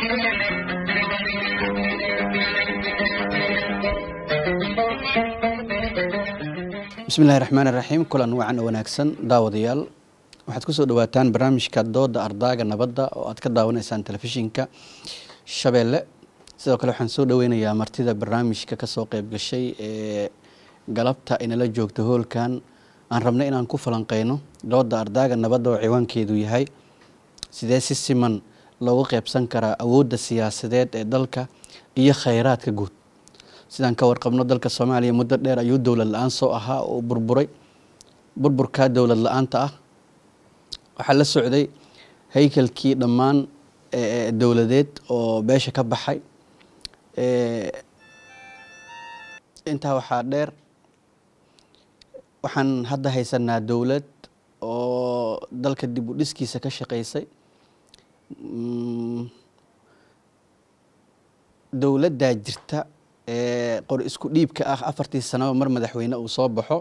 bismillahi raxmaan iraxiim kulan wacan oo wanaagsan daawadayaal waxaad kusoo dhawaataan barnaamijka dooda ardaaga nabadda oo aad ka daawanaysaan telefishinka shabeelle sidoo kale waxaan soo dhaweynayaa martida barnaamijka kasoo qeyb gashay ee galabta inala joogta hoolkan aan rabnay inaan ku falanqeyno dooda ardaaga nabadda oo ciwaankeedu yahay sidee si siman loogu qeybsan karaa awoodda siyaasadeed ee dalka iyo kheyraadka guud sidaan ka warqabno dalka soomaaliya muddo dheer ayuu dowlad la-aan soo ahaa oo burburay burburkaa dowlad la-aanta ah waxaa la socday haykalkii dhammaan dowladeed oo beesha ka baxay intaa waxaa dheer waxaan hadda haysanaa dowlad oo dalka dib u dhiskiisa ka shaqeysay dowladdaa jirta ee qor isku dhiibka ah afartii sanaba mar madaxweyne uu soo baxo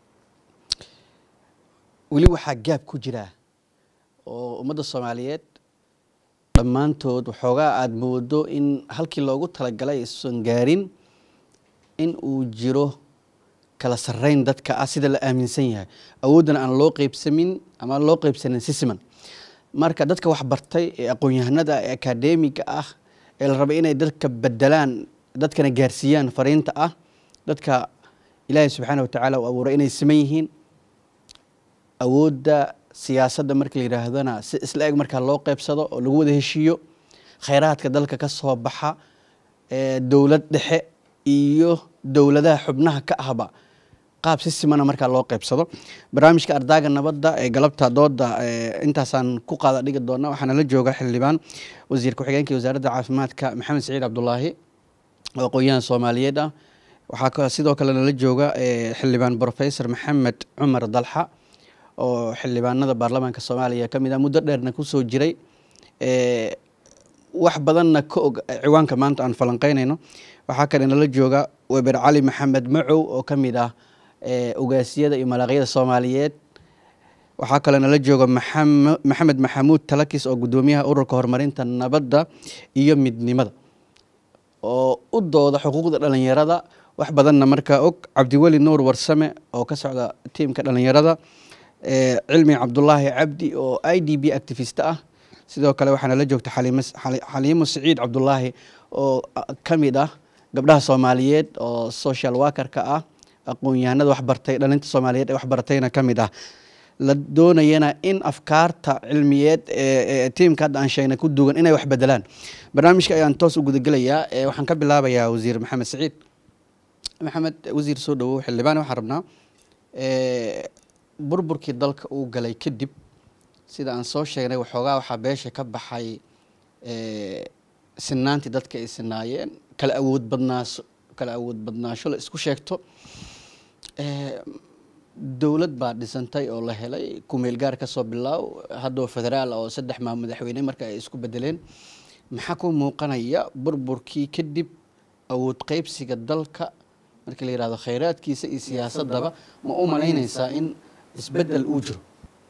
weli waxaa gaab ku jiraa oo ummadda soomaaliyeed dhammaantood waxoogaa aada moodo in halkii loogu talagalay aysan gaarin in uu jiro kala sarreyn dadka ah sida la aaminsan yahay awooddana aan loo qeybsamin ama loo qeybsanin si siman marka dadka waxbartay ee aqoon-yahanada ee akadeemiga ah ee la rabay inay dadka bedelaan dadkana gaarsiiyaan fariinta ah dadka ilaahay subxaana watacaala uu abuuray inay siman yihiin awoodda siyaasadda marka la yidhaahdana si isla eg markaa loo qeybsado oo lagu wada heshiiyo kheyraadka dalka ka soo baxa dowlad dhexe iyo dowladaha xubnaha ka ahba qaab si simana markaa loo qeybsado barnaamijka ardaaga nabadda ee galabta dooda intaasaan ku qaada dhigi doona waxaana la jooga xildhibaan wasiir ku-xigeenka wasaaradda caafimaadka maxamed saciid cabdulaahi oo aqoon-yahan soomaaliyeed ah waxaa sidoo kale nala jooga xildhibaan professor maxamed cumar dalxa oo xildhibaanada baarlamaanka soomaaliya ka mid ah muddo dheerna kusoo jiray wax badanna ka og ciwaanka maanta aan falanqeynayno waxaa kale nala jooga weber cali maxamed macow oo ka mid ah ogaasiyada iyo malaaqyada soomaaliyeed waxaa kale nala jooga maxamed maxamuud talakis oo guddoomiyaha ururka horumarinta nabadda iyo midnimada oo u dooda xuquuqda dhalinyarada wax badanna markaa og cabdiweli nuur warsame oo ka socda tiimka dhalinyarada cilmi cabdulaahi cabdi oo i d b activist ah sidoo kale waxaana la joogta xaliimo saciid cabdulaahi oo ka mid ah gabdhaha soomaaliyeed oo social workerka ah aqoon-yahanada waxbartay dhalinta soomaaliyeed ee waxbaratayna ka mid ah la doonayana in afkaarta cilmiyeed ee tiimka hadda aan sheegnay ku dugan inay wax bedelaan barnaamijka ayaan toos u gudagelayaa waxaan ka bilaabayaa wasiir maxamed saciid maxamed wasiir soo dhawow xildhibaan waxaan rabnaa burburkii dalka uu galay kadib sida aan soo sheegnay waxoogaa waxaa beesha ka baxay sinaantii dadka ay sinaayeen kala awood badnaasho kala awood badnaasho la isku sheegto dowlad baa dhisantay oo la helay kumeel gaar ka soo bilaaw haddoo federaal oo saddex maa madaxweyne marka ay isku bedeleen maxaa ku muuqanaya burburkii kadib awood qeybsiga dalka marka la yihahdo kheyraadkiisa iyo siyaasadaba ma u malaynaysaa in isbedel uu jiro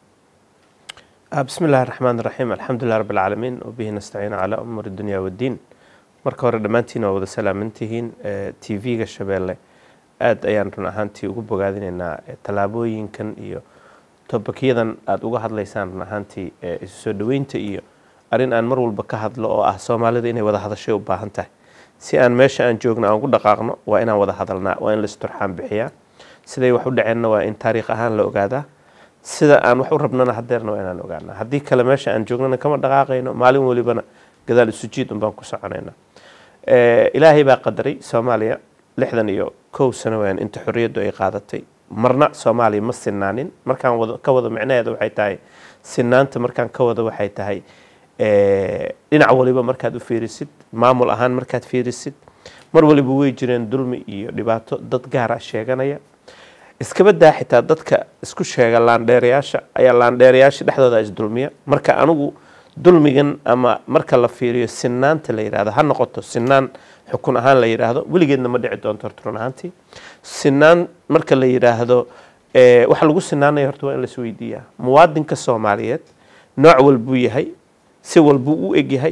bismi illaahi raxmaan raxiim alxamdulilah rabi alcaalamiin wabihi nastaciin calaa umuuri dunya waddiin marka hore dhammaantiin waa wada salaamantihiin t v-ga shabeelle aada ayaan run ahaantii ugu bogaadinaynaa tallaabooyinkan iyo tobakyadan aada uga hadlaysaan run ahaantii isu soo dhoweynta iyo arrin aan mar walba ka hadlo oo ah soomaalida inay wada hadashay u baahan tahay si aan meesha aan joogno aan ugu dhaqaaqno waa inaan wada hadalnaa waa in laisturxaan bixiyaa siday wax u dhaceenna waa in taariikh ahaan la ogaadaa sida aan wax u rabnana hadeerna waa inaan ogaanaa haddii kale meesha aan joognana kama dhaqaaqayno maalin walibana gadaal isu jiid un baan ku soconaynaa ilaahay baa qadaray soomaaliya lixdan iyo kow sano weyaan inta xorriyaddu ay qaadatay marna soomaaliya ma sinaanin markaan wada ka wado micnaheeda waxay tahay sinaanta markaan ka wado waxay tahay dhinac waliba markaad u fiirisid maamul ahaan markaad fiirisid mar waliba way jireen dulmi iyo dhibaato dad gaara sheeganaya iskaba daa xitaa dadka isku sheega laandheerayaasha ayaa laandheerayaasha dhexdooda isdulmiya marka anigu dulmigan ama marka la fiiriyo sinaanta la yidhahdo ha noqoto sinaan xukun ahaan la yidhaahdo weligeedna ma dhici doonto horta run ahaantii sinaan marka la yidhaahdo waxa lagu sinaanaya horta waa in lais weydiiyaa muwaadinka soomaaliyeed nooc walbuu yahay si walbuu u egyahay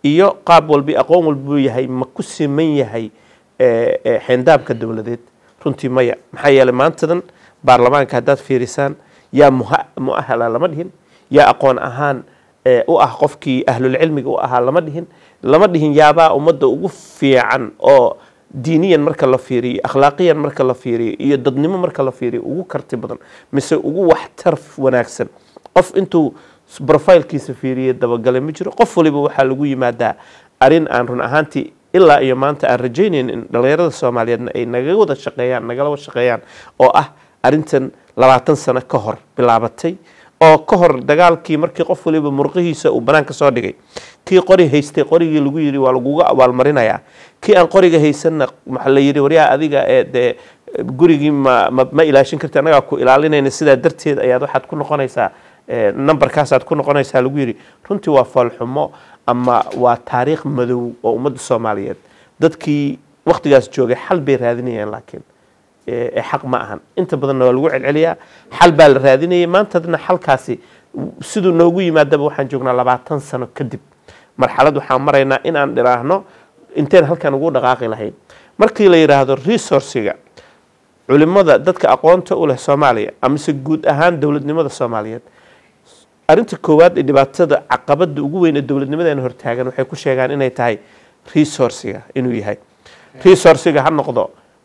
iyo qaab walbi aqoon walbuu yahay ma ku siman yahay xeendaabka dowladeed runtii maya maxaa yeeley maantadan baarlamaanka haddaad fiirisaan yaa muahala lama dhihin yaa aqoon ahaan u ah qofkii ahlulcilmiga u ahaa lama dhihin lama dhihin yaabaa ummadda ugu fiican oo diiniyan marka la fiiriyo akhlaaqiyan marka la fiiriyo iyo dadnimo marka la fiiriyo ugu karti badan mise ugu waxtar wanaagsan qof intuu brofilkiisa fiiriye dabagalay ma jiro qof waliba waxaa lagu yimaadaa arin aan run ahaantii ilaa iyo maanta aan rajaynayn in dhallinyarada soomaaliyeedna ay naga wada shaqeeyaan nagala wada shaqeeyaan oo ah arintan labaatan sano ka hor bilaabatay oo ka hor dagaalkii markii qof waliba murqihiisa uu banaanka soo dhigay kii qori haystay qorigii lagu yidhi waa laguga abaalmarinayaa kii aan qoriga haysanna maxaa la yidhi waryaa adiga ee dee gurigii ma ma ma ilaashin karti annagaa ku ilaalinayna sidaa darteed ayaad waxaad ku noqonaysaa numberkaasaad ku noqonaysaa lagu yidhi runtii waa foolxumo ama waa taariikh madow oo ummadda soomaaliyeed dadkii waktigaas joogay xal bay raadinayaan laakiin ee xaq ma ahan inta badanna waa lagu celceliyaa xal baa la raadinayay maantadna xalkaasi siduu noogu yimaadaba waxaan joognaa labaatan sano kadib marxalad waxaan maraynaa in aan dhiraahno inteen halkan ugu dhaqaaqi lahayn markii la yidhaahdo resourciga culimada dadka aqoonta u leh soomaaliya amase guud ahaan dowladnimada soomaaliyeed arinta koowaad ee dhibaatada caqabada ugu weyn ee dowladnimadeena hortaagan waxay ku sheegaan inay tahay resourciga inuu yahay resourciga ha noqdo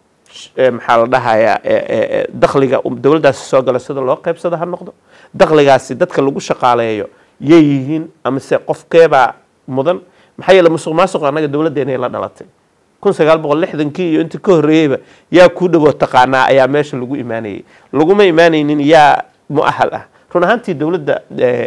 maxaa la dhahayaa dakhliga dowladdaasi soo gala sida loo qaybsado ha noqdo dakhligaasi dadka lagu shaqaaleeyo yay yihiin amase qofkeebaa mudan maxaa yeele musuq maasuq annaga dowladdeena la dhalatay kun sagaal boqol lixdankii iyo inta ka horreeyeyba yaa kuu dhawoo taqaanaa ayaa meesha lagu imaanayay laguma imaanaynin yaa muahal ah run ahaantii dowladda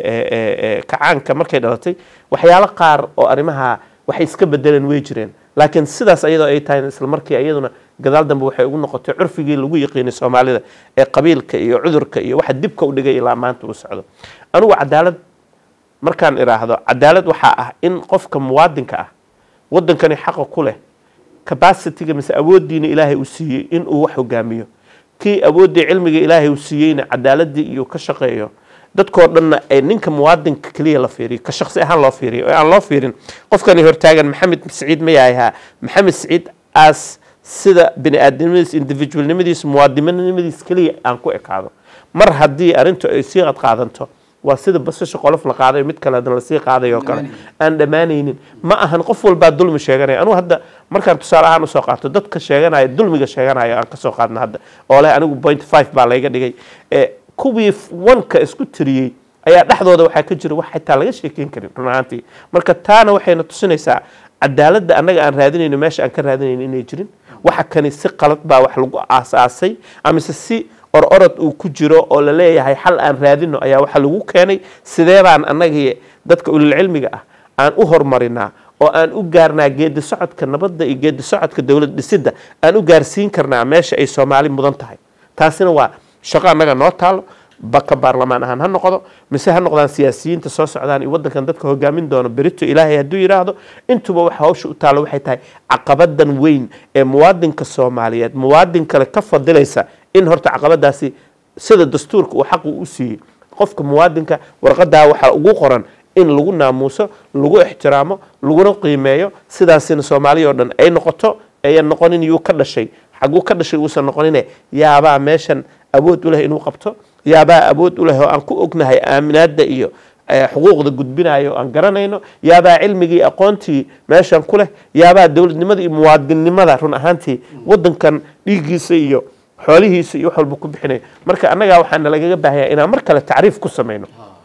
kacaanka markay dhalatay waxyaalo qaar oo arrimaha waxay iska bedeleen way jireen laakiin sidaas ayadoo ay tahay isla markii iyaduna gadaal dambe waxay ugu noqotay curfigii lagu yiqiinay soomaalida ee qabiilka iyo cudurka iyo waxa dibka u dhigay ilaa maanta uu socdo anugu cadaalad markaan idhaahdo cadaalad waxaa ah in qofka muwaadinka ah wadankani xaqa ku leh capacityga mise awooddiina ilaahay uu siiyey inuu wax hogaamiyo kii awooddii cilmiga ilaahay uu siiyeyna cadaaladii iyo ka shaqeeyo dadkoo dhanna ay ninka muwaadinka keliya la fiiriyo ka shaqsi ahaan loo fiiriyo oo aan loo fiirin qofkani hortaagan maxamed saciid ma yahay maxamed saciid aas sida bini aadamnimadiis individualnimadiis muwaadinimadiis keliya aan ku ekaado mar haddii arrintu ay sii qadqaadanto waa sida basasha qolof la qaadayo mid kale hadana lasii qaadayo oo kale aan dhammaanaynin ma ahan qof walbaa dulmi sheeganaya anugu hadda markaan tusaale ahaan usoo qaato dadka sheeganaya dulmiga sheeganaya aan kasoo qaadna hadda oo leh anigu point five baa layga dhigay kuwii wanka isku tiriyey ayaa dhexdooda waxaa ka jira wax xitaa laga sheekeyn karin run ahaantii marka taana waxayna tusinaysaa cadaaladda annaga aan raadinayno meesha aan ka raadinayno inay jirin waxa kani si qalad baa wax lagu aasaasay amise si or orod uu ku jiro oo la leeyahay xal aan raadino ayaa waxaa lagu keenay sidee baan annagii dadka ulilcilmiga ah aan u horumarinaa oo aan u gaarnaa geedi socodka nabadda iyo geedi socodka dowlad dhisidda aan u gaarsiin karnaa meesha ay soomaali mudan tahay taasina waa shaqo annaga noo taalo baka baarlamaan ahaan ha noqdo mise ha noqdaan siyaasiyiinta soo socdaan iyo waddankan dadka hogaamin doono berito ilaahay hadduu yidhaahdo intuba waxa hawsha u taalo waxay tahay caqabadan weyn ee muwaadinka soomaaliyeed muwaadin kale ka fadilaysa in horta caqabadaasi sida dastuurka uu xaqu u siiyey qofka muwaadinka warqadaa waxaa ugu qoran in lagu naamuuso lagu ixtiraamo laguna qiimeeyo sidaasina soomaaliya oo dhan ay noqoto ayan noqonin yuu ka dhashay xaguu ka dhashay uusan noqonine yaabaa meeshan awood u leh inuu qabto yaabaa awood u leh oo aan ku ognahay aaminaadda iyo xuquuqda gudbinayo aan garanayno yaabaa cilmigii aqoontii meeshan ku leh yaabaa dowladnimada iyo muwaadinnimada run ahaantii wadankan dhiiggiisa iyo xoolihiisa iyo wax walba ku bixinaya marka annagaa waxaana lagaga baahaya inaan mar kale tacriif ku samayno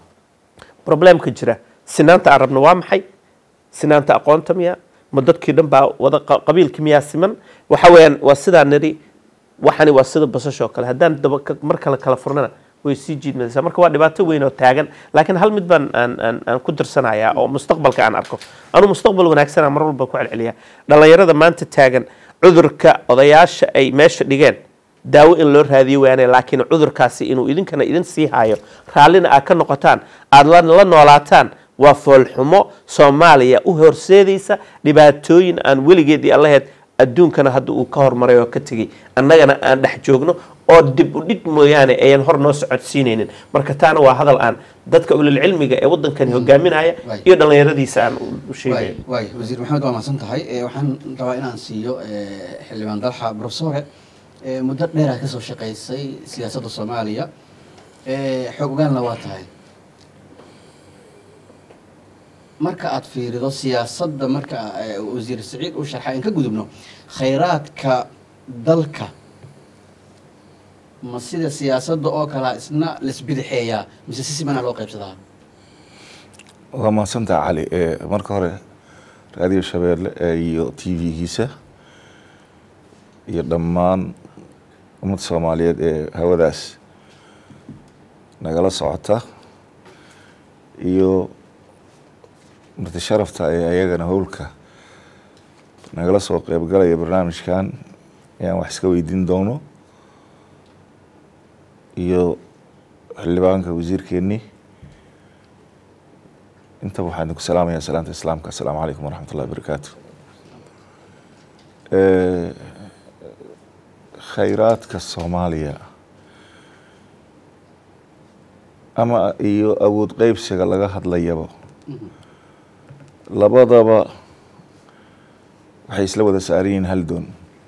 problemka jira sinaanta aan rabno waa maxay sinaanta aqoonta miya ma dadkii dhan baa wada qabiilki miyaa siman waxa weeyaan waa sidaa niri waxani waa sida basasho kale haddaan daba mar kale kala furnana way sii jiidmaysaa marka waa dhibaato weyn oo taagan laakiin hal mid baan aan aan aan ku dirsanayaa oo mustaqbalka aan arko anuu mustaqbal wanaagsanaa mar walba ku celceliyaa dhallinyarada maanta taagan cudurka odayaasha ay meesha dhigeen daawo in loo raadiyo waane laakiin cudurkaasi inuu idinkana idin sii hayo raallina aad ka noqotaan aada la noolaataan waa foolxumo soomaaliya u horseedaysa dhibaatooyin aan weligeed iyo allaheed adduunkana hadda uu ka hormaray oo ka tegey annagana aan dhex joogno oo dib u dhig mooyaane ayan hor noo socodsiinaynin marka taana waa hadal aan dadka ulilcilmiga ee wadankani hogaaminaya Waay. iyo dhallinyaradiisa aan u- u sheegaya waay wasiir maxamed waa mahadsan tahay Eh, waxaan rabaa inaan siiyo eh, xildhibaan dalxa profesore eh, muddo dheer aad kasoo shaqaysay siyaasadda soomaaliya Eh, xog ogaalna waa tahay marka aad fiirido siyaasadda marka eh, wasiir saciid uu sharxay in ka gudubno khayraadka dalka ma sida siyaasadda oo kalea isna laisbidixeeyaa mise si simanaa loo qaybsadaa waa mahadsantaha cali Eh, marka hore raadiyo shabeelle eh, iyo t v-giisa iyo dhammaan ummadda soomaaliyeed ee hawadaas nagala socota iyo marti sharafta ee ayagana howlka nagala soo qeybgalaya barnaamijkan ayaan wax iska weydiin doono iyo xildhibaanka wasiirkeennii intaba waxaan idinku salaamayaa salaanta islaamka assalaamu calaykum waraxmat ullahi wabarakaatu Eh, khayraadka soomaaliya ama iyo awood qeybsiga laga hadlayaba labadaba waxay isla wada saaran yihiin hal doon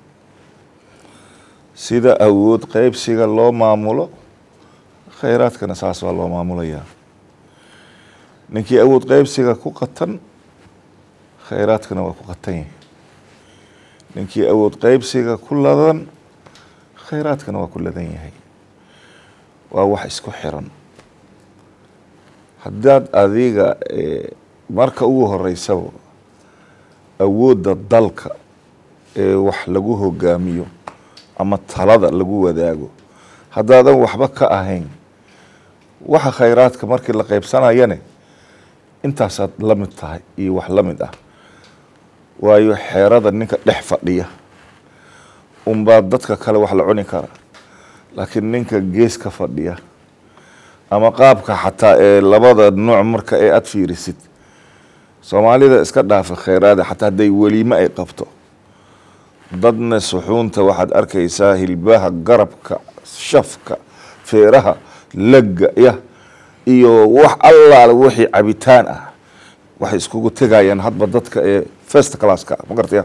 sida awood qeybsiga loo maamulo khayraadkana saas waa loo maamulayaa ninkii awood qeybsiga ku qatan khayraadkana waa ku qatan yahay ninkii awood qeybsiga ku ladan khayraadkana waa ku ladan yahay waa wax isku xiran haddaad adiga eh, marka ugu horeysaba awoodda dalka ee wax lagu hogaamiyo ama talada lagu wadaago haddaadan waxba ka ahayn waxa khayraadka markii la qaybsanayane intaasaad la mid tahay iyo wax la mid ah waayo xeerada ninka dhex fadhiya unbaa dadka kale wax la cuni kara laakiin ninka geeska fadhiya ama qaabka xataa ee labada nooc marka ee aada fiirisid soomaalida iska dhaafa kheyraada xataa hadday weliime ay qabto dadna suxuunta waxaad arkaysaa hilbaha garabka shafka feeraha legga ya iyo wax allaale wixii cabitaan ah waxay iskugu tegayaan hadba dadka ee first classka ma gartaya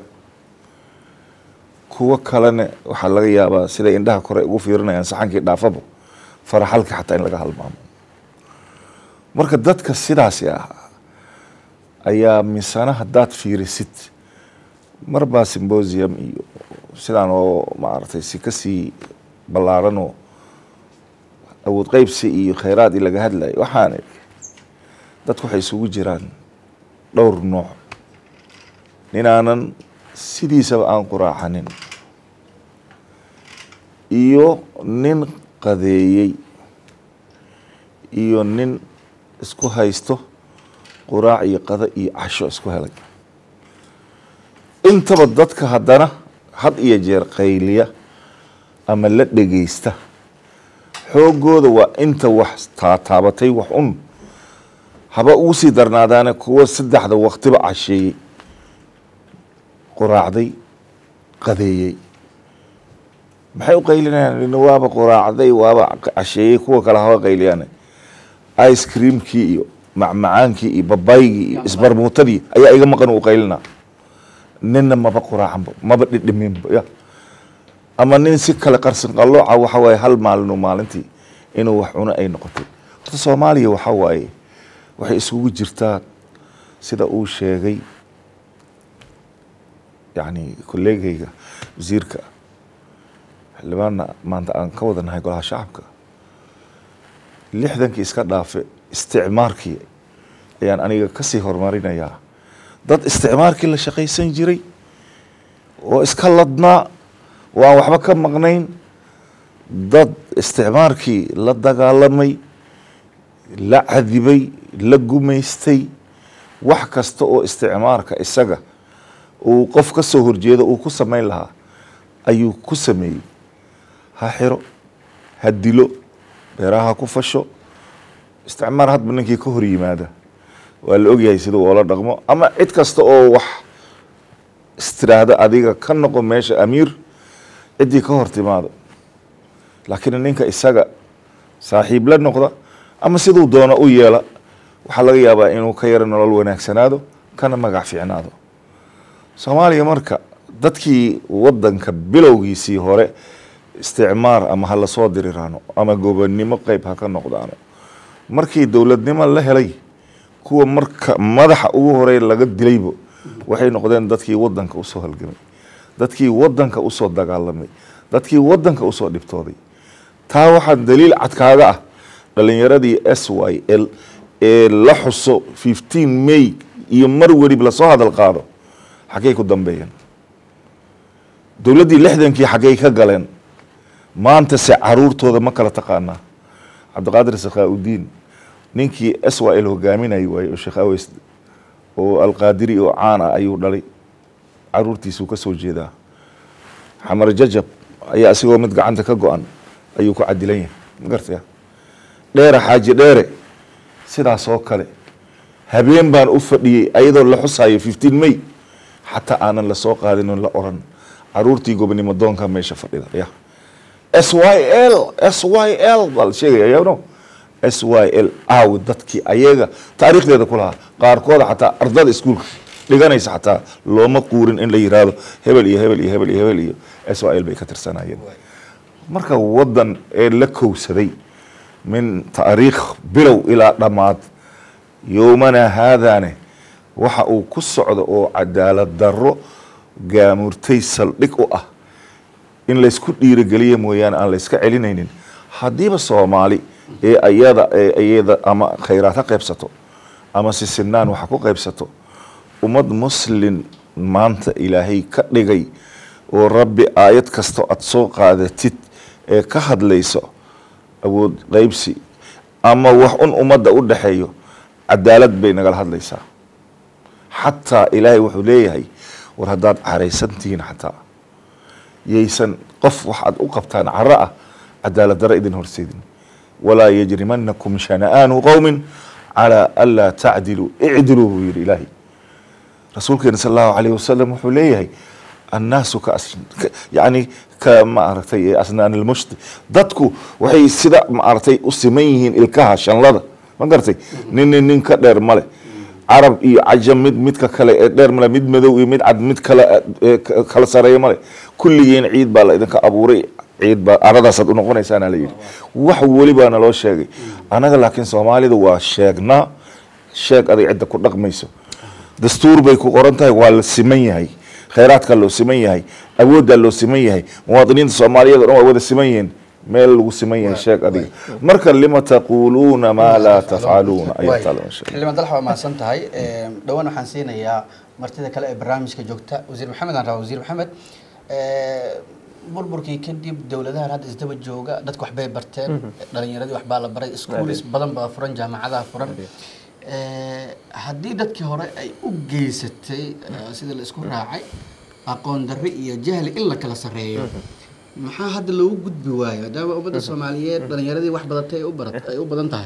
kuwo kalena waxaa laga yaabaa siday indhaha kore ugu fiirinayaan saxankii dhaafaba faraxalka xataa in laga halmaamo marka dadka sidaasi ah ayaa misana haddaad fiirisid marbaa symbosium iyo sidaan oo maaragtay si kasii ballaaranoo awood qeybsi iyo kheyraad i laga hadlayo waxaana dadku waxay isugu jiraan dhowr nooc ninaanan sidiisaba aan quraacanin iyo nin qadeeyey iyo nin isku haysto quraac iyo qado iyo casho isku helay intaba dadka haddana had iyo jeer qayliya ama la dhegeysta xoogooda waa inta wax taataabatay wax un haba ugu sii darnaadaane kuwo saddexda waktiba casheeyey quraacday qadeeyey maxay u qaylinayaan ina waaba quraacday waaba casheeyey kuwa kale haba qayliyaan ice creamkii iyo macmacaankii iyo babaygii iyo isbarmuutadii ayaa iga maqan u qaylina ninna maba quraacanba maba dhidhiminba ya ama nin si kale qarsin qallooca waxa waaye hal maalinu maalintii inuu wax cuno ay noqotay horta soomaaliya waxa waaye waxay isugu jirtaa sida uu sheegay yacni kolleegayga wasiirka xildhibaanna maanta aan ka wadanahay golaha shacabka lixdankii iska dhaafe isticmaarkii ayaan aniga kasii horumarinayaa dad isticmaarkii la shaqaysan jiray oo iska ladnaa oo aan waxba ka maqnayn dad isticmaarkii la dagaalamay la cadibay la gumaystay wax kasta oo isticmaarka isaga uu qof ka soo horjeedo uu ku samayn lahaa ayuu ku sameeyey ha xiro ha dilo beeraha ha ku fasho isticmaar hadba ninkii ka hor yimaada waa la ogyahay sida oola dhaqmo ama cid kasta oo wax istiraahdo adiga ka noqo meesha amiir ciddii ka hor timaado laakiin ninka isaga saaxiib la noqda ama siduu doono u yeela waxaa laga yaabaa inuu ka yaro nolol wanaagsanaado kana magac fiicnaado soomaaliya marka dadkii wadanka bilowgiisii hore isticmaar ama ha lasoo diriraano ama gobonnimo qeyb ha ka noqdaano markii dowladnimo la helay kuwa marka madaxa ugu horey laga dilaybo waxay noqdeen dadkii wadanka usoo halgamay dadkii wadanka usoo dagaalamay dadkii wadanka usoo dhibtooday taa waxaa daliil cadkaaga ah dhalinyaradii s y l ee la xuso fifteen may iyo mar welib lasoo hadal qaado xaggey ku dambeeyeen dowladdii lixdankii xaggey ka galeen maanta se caruurtooda ma kala taqaanaa cabdiqaadir sakhaa-udiin ninkii s y l hogaaminay waaye oo sheekh aweys oo alqaadiri oo caan ah ayuu dhalay caruurtiisuu ka soo jeedaa xamar jajab ayaa isagoo mid gacanta ka go-an ayuu ku cadilan yahay ma gartaya dheere xaaji dheere sidaas oo kale habeen baan u fadhiyey ayadoo la xusayo fifteen may xataa aanan lasoo qaadin la oran caruurtii gobonimo doonka meesha fadhida ya s y l s y l baa la sheegaya yano s y l aawi dadkii ayaga taariikhdeeda ku lahaa qaarkooda xataa ardada iskuulka dhiganaysa xataa looma quurin in la yiraahdo hebel iyo hebel iyo hebel iyo hebel iyo s y l bay ka tirsanayeen marka wadan ee la kowsaday min taariikh bilow ilaa dhammaad yowmana haadaane waxa uu ku socdo oo cadaalad darro gaamurtay saldhig u ah in laysku dhiirogeliya mooyaane aan layska celinaynin haddiiba soomaali ee ayada ee iyada ama khayraad ha qaybsato ama sisinaan waxa ku qaybsato ummad muslin maanta ilaahay ka dhigay oo rabbi aayad kastoo aada soo qaadatid ee ka hadlayso awood qaybsi ama wax un ummadda u dhexeeyo cadaalad bay nagala hadlaysaa xataa ilaahay wuxuu leeyahay war haddaad caraysantihiin xataa yaysan qof waxaad u qabtaan caro ah cadaalad daro idin horseedin walaa yajrimanakum shana'aanu qowmin calaa anlaa tacdiluu icdiluu buu yihi ilaahay rasuulkeena sal allahu alayh wasalam wuxuu leeyahay annaasu ka yani ka maaragtay asnaan ilmushti dadku waxay sida maaragtay u siman yihiin ilkaha shanlada ma garatay nin nin ka dheer male carab iyo cajam mid midka kale ee dheer male mid madow iyo mid cad mid kale kala sareeya male kulligiin ciid baa la idinka abuuray ciid baa aradaasaad unoqonaysaana la yidhi wax weli baa naloo sheegay anaga laakiin soomaalida waa sheegnaa sheeg aday cidda ku dhaqmayso dastuur bay ku qoran tahay waa la siman yahay khayraadkaa loo siman yahay awooddaa loo siman yahay muwaadiniinta soomaaliyeed o dhan waa wada siman yihiin meel lagu siman yahay sheeg adiga marka lima taquuluuna maa laa tafcaluuna ayaa taala insha allah xildhibaan dalax waa mahadsan tahay dhowaan waxaan siinayaa martida kale ee barnaamijka joogta wasiir maxamed aan rabaa wasiir maxamed burburkii kadib dowladahan hadda isdaba jooga dadku waxbay barteen dhalinyaradii waxbaa la baray schools badan baa furan jaamacadaha furan haddii dadkii hore ay u geysatay sida la isku raacay aqoon darri iyo jahli in la kala sarreeyo maxaa hadda loogu gudbi waayo maadaama ummadda soomaaliyeed dhalinyaradii wax badatay ay u barat ay u badan tahay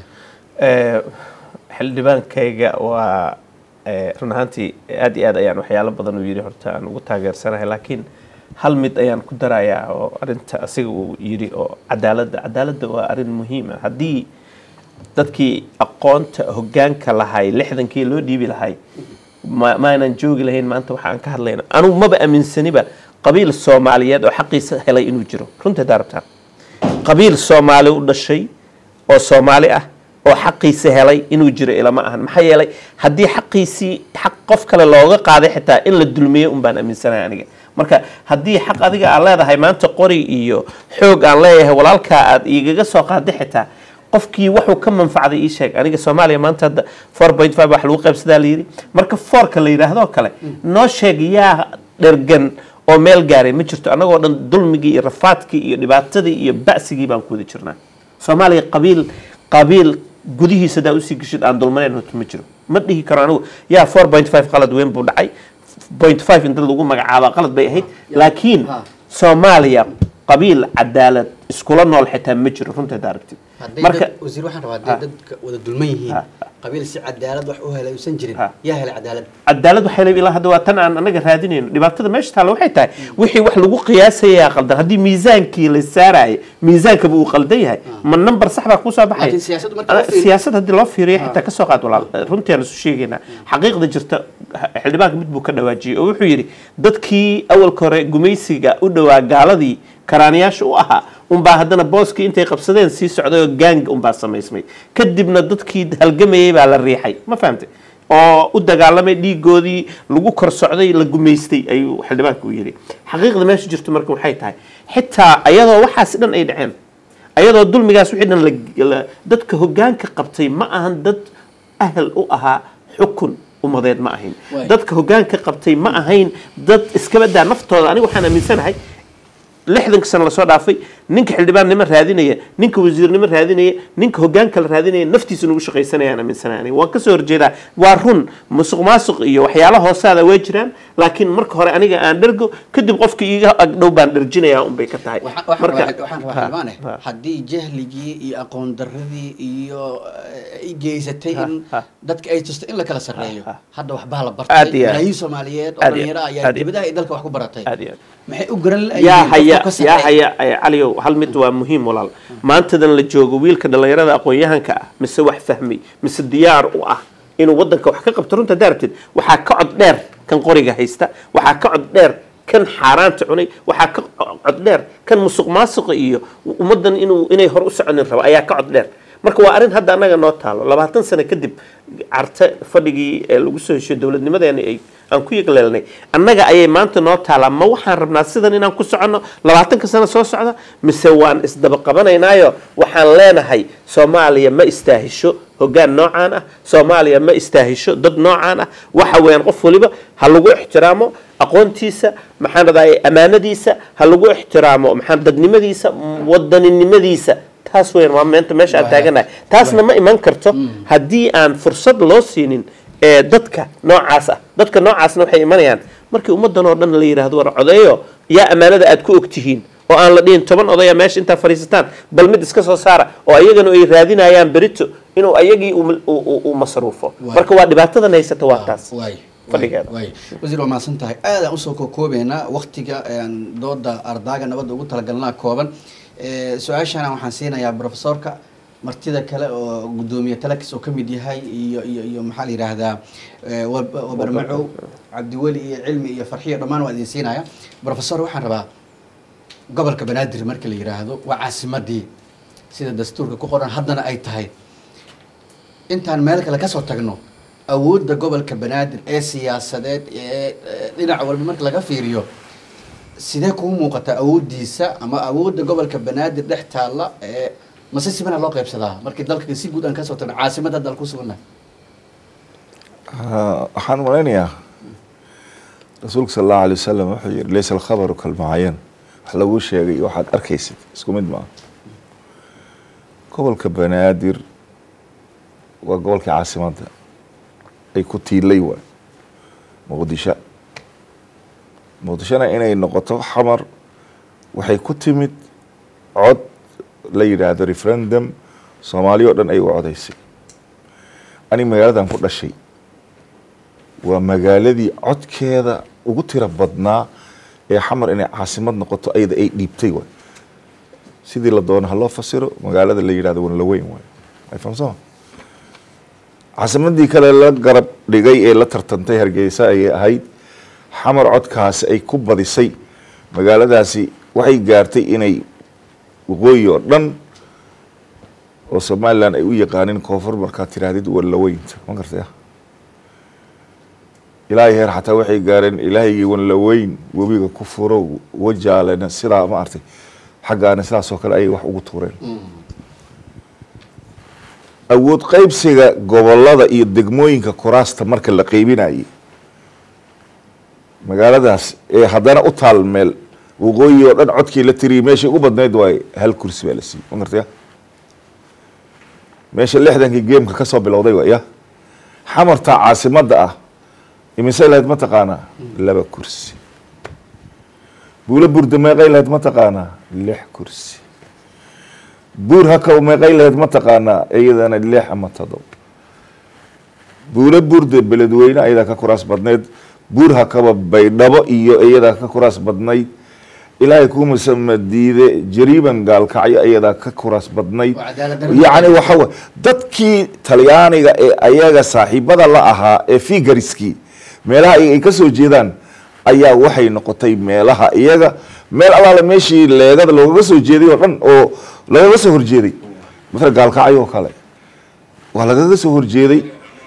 xildhibaankayga waa run ahaantii aad iyo aad ayaan waxyaalo badan uu yidhi horta aan ugu taageersanahay laakiin hal mid ayaan ku darayaa oo arinta asiga uu yidhi oo cadaaladda cadaaladda waa arrin muhiim ah haddii dadkii aqoonta hoggaanka lahay lixdankii loo dhiibi lahay ma maanan joogi lahayn maanta waxa aan ka hadlayna anugu maba aaminsaniba qabiil soomaaliyeed oo xaqiisa helay inuu jiro runtii daarabtaan qabiil soomaali u dhashay oo soomaali ah oo xaqiisa helay inuu jiro ilama ahan maxaa yeelay haddii xaqiisii xaq qof kale looga qaaday xitaa in la dulmiyo un baan aaminsanahay aniga marka haddii xaq adiga aad leedahay maanta qori iyo xoog aan leeyahay walaalkaa aad igaga soo qaaday xitaa qofkii wuxuu ka manfacday ii sheeg aniga soomaaliya maanta hadda four point five wax lagu qaybsadaa la yidhi marka foorka la yidhaahdo kale noo sheeg yaa dhergan oo meel gaaray ma jirto annagoo dhan dulmigii iyo rafaadkii iyo dhibaatadii iyo ba'sigii baan ku wada jirnaa soomaaliya qabiil qabiil gudihiisa hadaa usii geshid aan dulmanayn horta ma jiro ma dhihi karo anigu yaa four point five qalad weyn buu dhacay point five in dad lagu magacaaba qalad bay ahayd laakiin soomaaliya qabiil cadaalad iskula nool xitaa ma jiro runta aragtid marka wasiir waxaan rabaa hadday dadka wada dulman yihiin qabiil si cadaalad wax u helay uusan jirin Ha. yaa helay cadaalad cadaalad waxay leeyihiin ilaa hadda waa tan aan anaga raadinayno dhibaatada meesha taalla waxay tahay wixii wax lagu qiyaasayaa qaldan haddii miisaankii la saaraayo miisaankaba uu qaldan yahay ma number sax baa kusoo baxay Laakiin siyaasaddu marka loo fiiriyo- siyaasad haddii loo fiiriyo xitaa kasoo qaad walaal runtii aan isu sheegaynaa xaqiiqda jirta xildhibaanka mid buu ka dhawaajiyey oo wuxuu yidhi dadkii awalka hore gumaysiga u dhowaa gaaladii karaaniyaasha u ahaa unbaa haddana booskii intay qabsadeen sii socday oo gaang unbaa samaysmay kadibna dadkii halgamayay baa la riixay ma fahamtay oo u dagaalamay dhiigoodii lagu kor socday la gumaystay ayuu xildhibaanka u yidhi xaqiiqda meesha jirto marka waxay tahay xitaa ayadoo waxaas dhan ay dhaceen ayadoo dulmigaas wixii dhan la- la- dadka hogaanka qabtay ma ahan dad ahal u ahaa xukun umadeed ma ahayn Waay. dadka hogaanka qabtay ma ahayn dad iskabadaa naftooda aniga waxaan aaminsanahay lixdanka sano lasoo dhaafay ninka xildhibaannimo raadinaya ninka wasiirnimo raadinaya ninka hogaanka la raadinaya naftiisa nugu shaqaysanayaan aaminsanahay aniga waan kasoo horjeedaa waa run musuq maasuq iyo waxyaala hoosaada way jiraan laakiin marka hore aniga aan dhergo kadib qofka iiga agdhow baan dherjinayaa unbay ka tahay waxaan waxaan Marka- rabaa- waxaan rabaa Ha, xildhibaane ha. haddii jahligii iyo aqoon darradii iyo eh, ay geysatay Ha, in ha. dadka ay tusto in la kala sarreeyo Ha, ha. hadda waxbaa la Aad bartay iyo aad. malaayiin soomaaliyeed oo Aad iyo dhalinyaro aad. ayaa Aad iyo dibadaha iyo dalka wax ku baratay aad iyo aad. maxay u garan yaa la'yihiin haya qofka ka yaa sarreeya? haya eh, caliyow hal mid waa muhiim walaal maantadan la joogo wiilka dhallinyarada aqoon-yahanka ah mise wax fahmay mise diyaar u ah inuu wadanka wax ka qabto runta daarabteed waxaa ka cod dheer kan qoriga haysta waxaa ka cod dheer kan xaaraanta cunay waxaa ka cod dheer kan musuq maasuqa iyo ummadan inuu inay hor u soconin rabo ayaa ka cod dheer marka waa arrin hadda annaga noo taalo labaatan sano kadib carte fadhigii ee lagu soo heshiyo dowladnimadeena ay aan ku yegleelnay annaga ayay maanta noo taalaa ma waxaan rabnaa sidan inaan ku soconno labaatanka sano soo socda mise waan isdaba qabanaynaayo waxaan leenahay soomaaliya ma istaahisho hoggaan noocaan ah soomaaliya ma istaahisho dad noocaan ah waxa weeyaan qof waliba ha lagu ixtiraamo aqoontiisa maxaan radaay amaanadiisa ha lagu ixtiraamo maxaan dadnimadiisa wadaninimadiisa taas weyn waa meenta meesha aan Waay. taaganahay taasna ma iman karto haddii aan fursad loo siinin ee dadka noocaas ah dadka noocaasna waxay imanayaan markii ummadan oo dhan la yidhaahdo war codeeyo yaa ammaanada aad ku ogtihiin oo aan la dhihin toban odaya meesha intaa fadhiisataan bal mid iska soo saara oo ayagana ay raadinayaan berito inuu ayagii uu- uu uu- uu masruufo Waay. marka waa dhibaatadan haysata waa taas waay fadhigeeda. waay wasiir waa mahadsan tahay aadaan usoo kookoobeynaa waktiga aan dooda ardaaga nabadda ugu talagalnaa kooban Eh, su-aashana waxaan siinayaa profesorka martida kale oo gudoomiye talakis oo kamid yahay iyo iyo iyo maxaa la yidhaahdaa eh, Wab- wabarmacow cabdiweli iyo cilmi iyo farxiyo dhammaan waa idin siinaya profesor waxaan rabaa gobolka banaadir marka la yidhaahdo waa caasimadii sida dastuurka ku qoran haddana ay tahay intaan meel kale kasoo tagno awoodda gobolka banaadir ee siyaasadeed ee ee dhinac walba marka laga fiiriyo sidee kuu muuqataa awooddiisa ama awoodda gobolka banaadir dhex taalla ee mase sibana loo qaybsadaa markii dalka si guud aan kasoo tagno caasimadda hadda aan ku sugannahay Ah, waxaan malaynayaa rasuulka sal allahu alay wasalam wuxuu yihi laysa alkhabaru kalmacayan wax lagu sheegay iyo waxaad arkaysid isku mid maaha gobolka banaadir waa gobolkii caasimadda ay ku tiilay waay muqdisho muqdishona inay noqoto xamar waxay ku timid cod la yidhaahdo referendum soomaaliya oo dhan ay u codaysay aniga magaaladan ku dhashay waa magaaladii codkeeda ugu tiro badnaa ee xamar inay caasimad noqoto ayada ay dhiibtay waay sidii la doono ha loo fasiro magaalada la yidhahdo wanlaweyn waay ay fahamsama caasimadii kale la garab dhigay ee la tartantay hargeysa ayay ahayd xamar codkaasi ay ku badisay magaaladaasi waxay gaartay inay waqooyi oo dhan oo somalilan ay u yaqaanin koonfur markaad tiraahdid wanlaweynta ma gartaya ilaahay heer xataa waxay gaareen ilaahaygii wanlaweyn webiga ku furo wajaalena sidaa ma artay xaggaana sidaasoo kale ayay wax ugu tuureen awood qaybsiga gobolada iyo degmooyinka kuraasta marka la qeybinayay magaaladaas ee haddana u taal meel waqooyi oo dhan codkii la tiriyay meeshay ugu badnayd waaye hal kursi baa la siiyey ma gartaya meesha lixdankii geemka ka soo bilowday waa ya xamarta caasimadda ah imise lahayd ma taqaanaa laba kursi buulo burda meeqay lahayd ma taqaanaa lix kursi buur hakaw meeqay lahayd ma taqaanaa iyadana lix ama todob buuro burde beledweyne ayadaa ka kuraas badnayd buur hakaba baydhabo iyo iyadaa ka kuraas badnayd ilaahay kumasama diide jariiban gaalkacyo ayadaa ka kuraas badnayd Waa cadaalad darro. yacni waxa wey dadkii talyaaniga ee ayaga saaxiibada la ahaa ee figariskii meelaha ay ay ka soo jeedaan ayaa waxay noqotay meelaha iyaga meel allaale meeshii leegada loogaga soo jeeday oo dhan oo lagaga soo horjeeday matala gaalkacyo oo kale waa lagaga soo horjeeday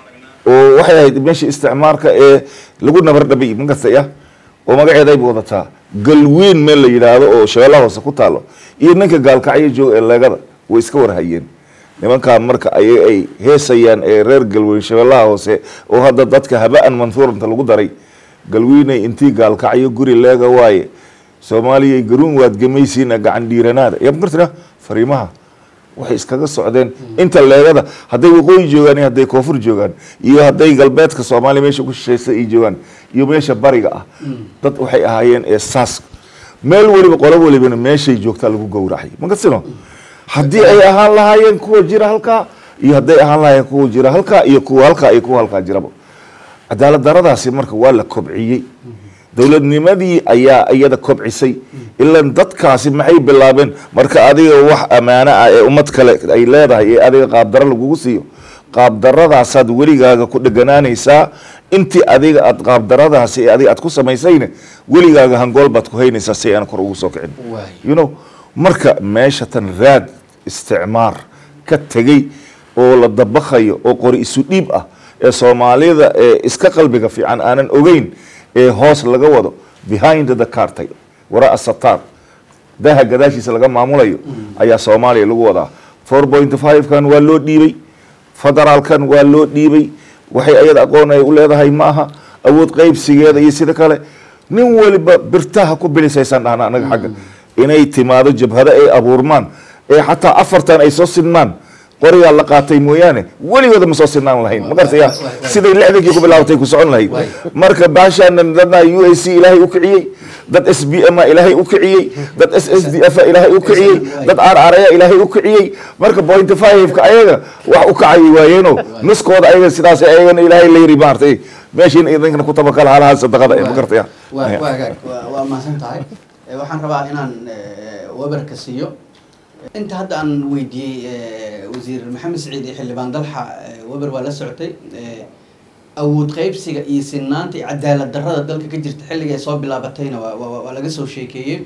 oo waxay ahayd meeshii isticmaarka ee lagu nabardhabay magartaya oo magaceeda ay wadataa galweyn meel la yidhaahdo oo shabeellaha hoose ku taalo iyo ninka gaalkacyo jooga ee leegada way iska warhayeen nimankaan marka ay ay heesayaan ee reer galweyn shabeellaha hoose oo hadda dadka haba-an manhuuranta lagu daray galweynay intii gaalkacyo guri leega waaye soomaaliyay garuun waad gemaysiina gacan dhiiranaada yaa magartana fariimaha waxay iskaga socdeen inta leegada hadday waqooyi joogaan iyo hadday koonfur joogaan iyo hadday galbeedka soomaaliya meesha ku shishaysa ay joogaan iyo meesha bariga ah dad waxay ahaayeen ee saas meel weliba qolo welibana meeshay joogtaa lagu gowracay magasino haddii ay ahaan lahaayeen kuwa jira halkaa iyo hadday ahaan lahaayeen kuwa jira halkaa iyo kuwa halkaa iyo kuwa halkaa jiraba cadaalad daradaasi marka waa la kobciyey dowladnimadii ayaa iyada kobcisay ilan dadkaasi maxay bilaabeen marka adiga wax ammaano ah ee ummad kale ay leedahay ee adiga qaabdaro lagugu siiyo qaabdaradaasaad weligaaga ku dheganaanaysaa intii adiga aad qaabdaradaasi ee adiga aad ku samaysayna weligaaga hangool baad ku haynaysaa si aan kor ugu soo kicin Waay. you know marka meesha tan raad isticmaar ka tegey oo la dabakhayo oo qori isu dhiib ah ee soomaalida ee iska qalbiga fiican aanan ogeyn ee hoos laga wado behind the cartay waraa sataar daha gadaashiisa laga maamulayo ayaa soomaaliya lagu wadaa four point five kan waa loo dhiibay federaalkan waa loo dhiibay waxay ayada aqoon ay u leedahay ma aha awood qaybsigeeda iyo sida kale nin waliba birtaha ku bilisaysaan dhahna anaga xagga inay timaado jabhado ay abuurmaan ee xataa afartan ay soo sidmaan qorigaa la qaatay mooyaane weligooda ma soo sidnaan lahayn ma gartaya siday lixdankii ku bilaabatay ku socon lahayd marka baashaana dadna u a c ilaahay u kiciyey dad s b m a ilaahay u kiciyey dad s s d f a ilaahay u kiciyey dad r r a ilaahay u kiciyey marka point five-ka ayaga wax u kacay waayeeno nuskooda ayaga sidaas ayagana ilaahay la yiri maartay meeshiina idinkana ku tabakal halaha sadaqada ma gartaya waa waa hagaag waa waa mahadsan tahay Eh, waxaan rabaa inaan eh, wabarka siiyo inta hadda aan weydiiyey eh, wasiir maxamed siciid iyo xildhibaan dalxa eh, wabar waa la socotay eh, awood qaybsiga iyo sinaanta iyo cadaalad darrada dalka ka jirta xilliga ay soo bilaabatayna waa waa waa laga soo sheekeeyey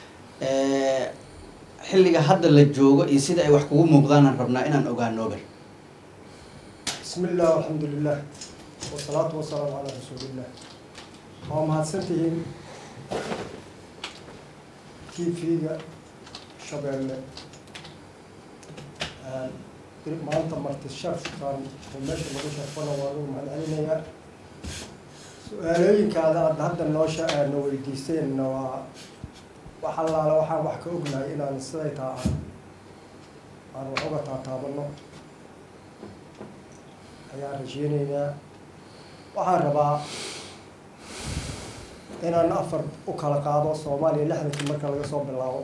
Eh, xilliga hadda la joogo iyo sida ay wax kugu muuqdaanaan rabnaa inaan ogaano wabar بسم الله والحمد لله والصلاة والسلام على رسول الله waa mahadsantihiin tv-ga shabeelle dib maanta marti sharfkan oo meesha lagu sharfana waa lagu mahadcelinayaa su-aalooyinkaada aad hadda noo sha na weydiiseenna waa wax allaale waxaan wax ka ognahay inaan siday taa aan aan wax uga taataabano ayaan rajeyneynaa waxaan rabaa inaan afar u kala qaado soomaaliya lixdankii marka laga soo bilaabo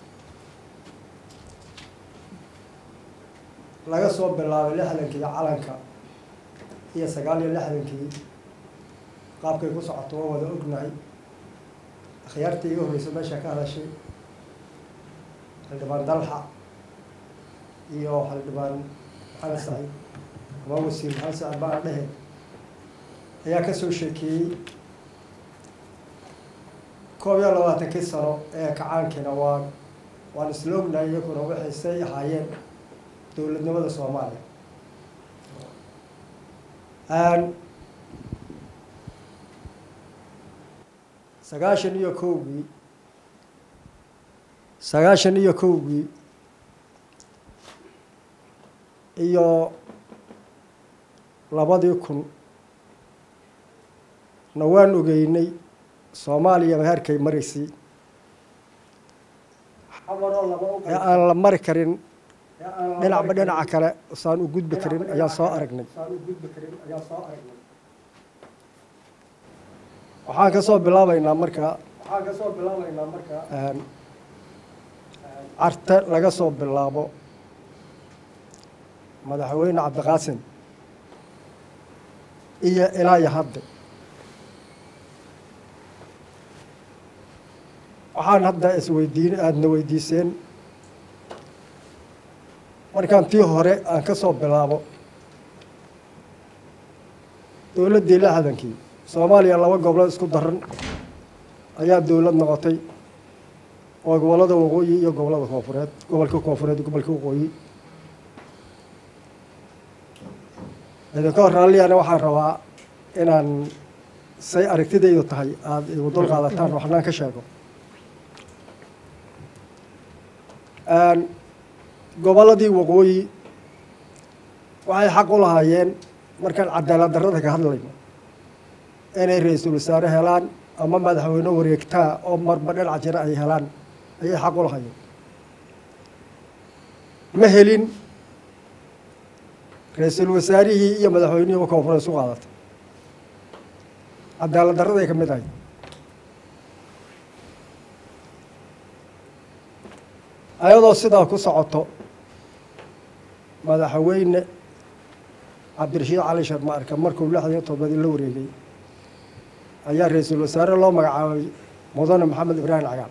laga soo bilaabay lixdankii calanka iyo sagaal iyo lixdankii qaabkay ku socoto waa wada ognahay akhyaartii iga horreysa meesha ka hadashay xildhibaan dalxa iyo xildhibaan maxamed saciid ama wasiir maxamed saciid baan dhehe ayaa kasoo sheekeeyey koob iyo labaatankii sano ee kacaankiina waa waan isla ognahay iyaguna waxaysay ahaayeen dowladnimada soomaaliya sagaashan iyo kowgii sagaashan iyo kowgii iyo labadii kun na waan ogeynay soomaaliya heerkay maraysay ee aan la mari karin dhinacba dhinaca kale saan u gudbi karin ayaan soo aragnay waxaan ka soo bilaabaynaa markaa carte laga soo bilaabo madaxweyne cabdiqaasim iyo ilaa iyo hadda waxaan hadda isweydiin aadna weydiiseen markaan tii hore aan ka soo bilaabo dowladdii lixdankii soomaaliya laba goblood isku daran ayaa dowlad noqotay oo gobollada waqooyi iyo gobollada koonfureed gobolka koonfureed iyo gobolka waqooyi idinka hor raalliyana waxaan rabaa inaan say aragtidaydu tahay aada igu dul qaadataan waxnaan ka sheego gobolladii waqooyi waxay xaq u lahaayeen markaan cadaalad darrada ka hadlayno inay ra-iisul wasaare helaan ama madaxweyne wareegtaa oo marba dhinac jira ay helaan ayay xaq u lahaayeen ma helin ra-iisul wasaarihii iyo madaxweynihii koonfureed isu qaadatay cadaalad darraday ka mid ahayd ayadoo sidaa ku socoto madaxweyne cabdirashiid cali sharma arka markuu lixdan iyo todobadii la wareegay ayaa ra-iisul wasaare loo magacaabay mudane maxamed ibraahim cagaal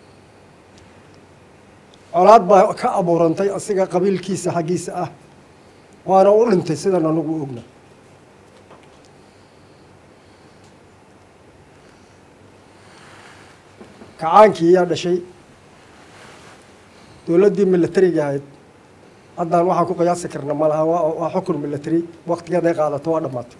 colaad baa ka abuurantay asiga qabiilkiisa xaggiisa ah waana u dhintay sidan anagu ogna kacaankii yaa dhashay dowladdii milatariga ahayd haddaan waxaan ku qiyaasi karna ma laha waa xukun milatary waktigeed ay qaadato waa dhammaatay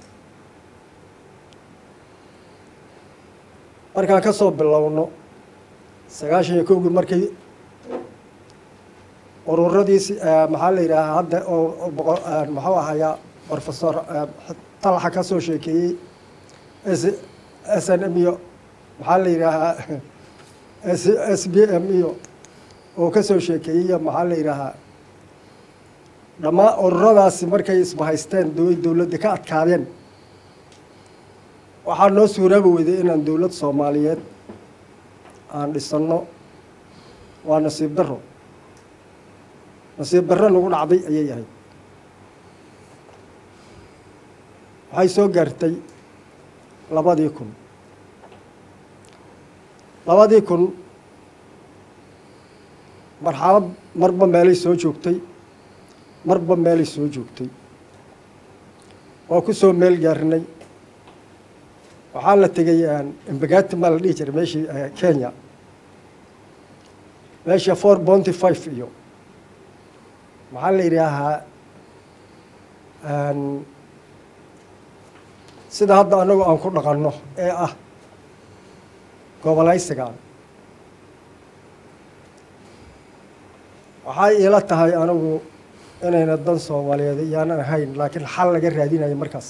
markaan ka soo bilowno sagaashan iyo kowgii markay ururadiisi maxaa la yidhaahaa hadda oo muxuu ahayaa professor talaxa ka soo sheekeeyey s s n m iyo maxaa la yidhaahaa s s b m iyo oo ka soo sheekeeyey iyo maxaa la yidhaahaa dhammaan ururadaasi markay isbahaysteen doway dowladda ka adkaadeen waxaa noo suuraabi weyday inaan dowlad soomaaliyeed aan dhisanno waa nasiib darro nasiib darro nagu dhacday ayay ahayd waxay soo gaartay labadii kun labadii kun marxalad marba meelay soo joogtay marba meelay soo joogtay waa ku soo meel gaarnay waxaa la tegay embagati maa la dhihi jiray meeshii kenya meesha four bonty five iyo maxaa la yidhaahaa sida hadda anagu aan ku dhaqanno ee ah gobolaysiga waxay iila tahay anigu inayna dan soomaaliyeed iyaanan ahayn laakiin xal laga raadinayo markaas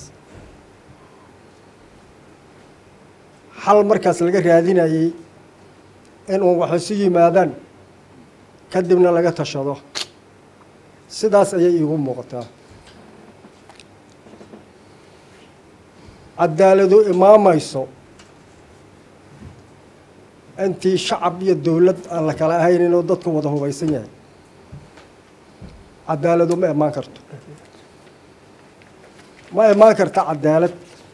xal markaas laga raadinayey in uun wax isu yimaadaan kadibna laga tashado sidaas ayay iigu muuqataa cadaaladu imaamayso intii shacab iyo dowlad aan la kala ahayn inuu dadku wada hubaysan yahay cadaaladu ma imaan karto ma imaan karta cadaalad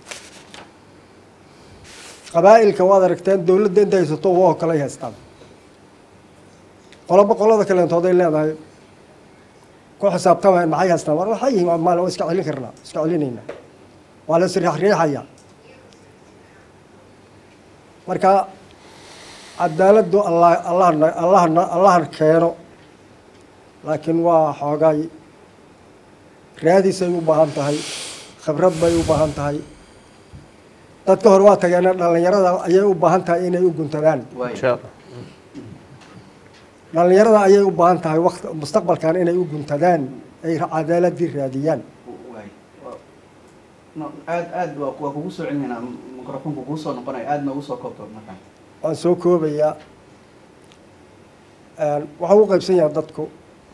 qabaa'ilka waad aragteen dowladda inta haysato waa kale ay haystaan qoloba qolada kalentooday leedahay ku xisaabtamayan maxay haystaan war waxay yihiin maal waa iska celin karnaa iska celinaynaa waa la isriixriixaya marka cadaaladdu allah allahna allahna allahan keeno laakiin waa xoogaay raadisay u baahan tahay khibrad bay u baahan tahay dadka hore waa tageena dhallinyarada ayay u baahan tahay inay u guntadaan insha allah dhallinyarada ayay u baahan tahay waqti mustaqbalkan inay u guntadaan ay cadaaladii raadiyaan aad aad waa waa kugu soo celinaynaa microfonka kugu soo noqonaya aad noogu soo koobto markaan waan soo koobayaa waxa u qaybsan yahay dadku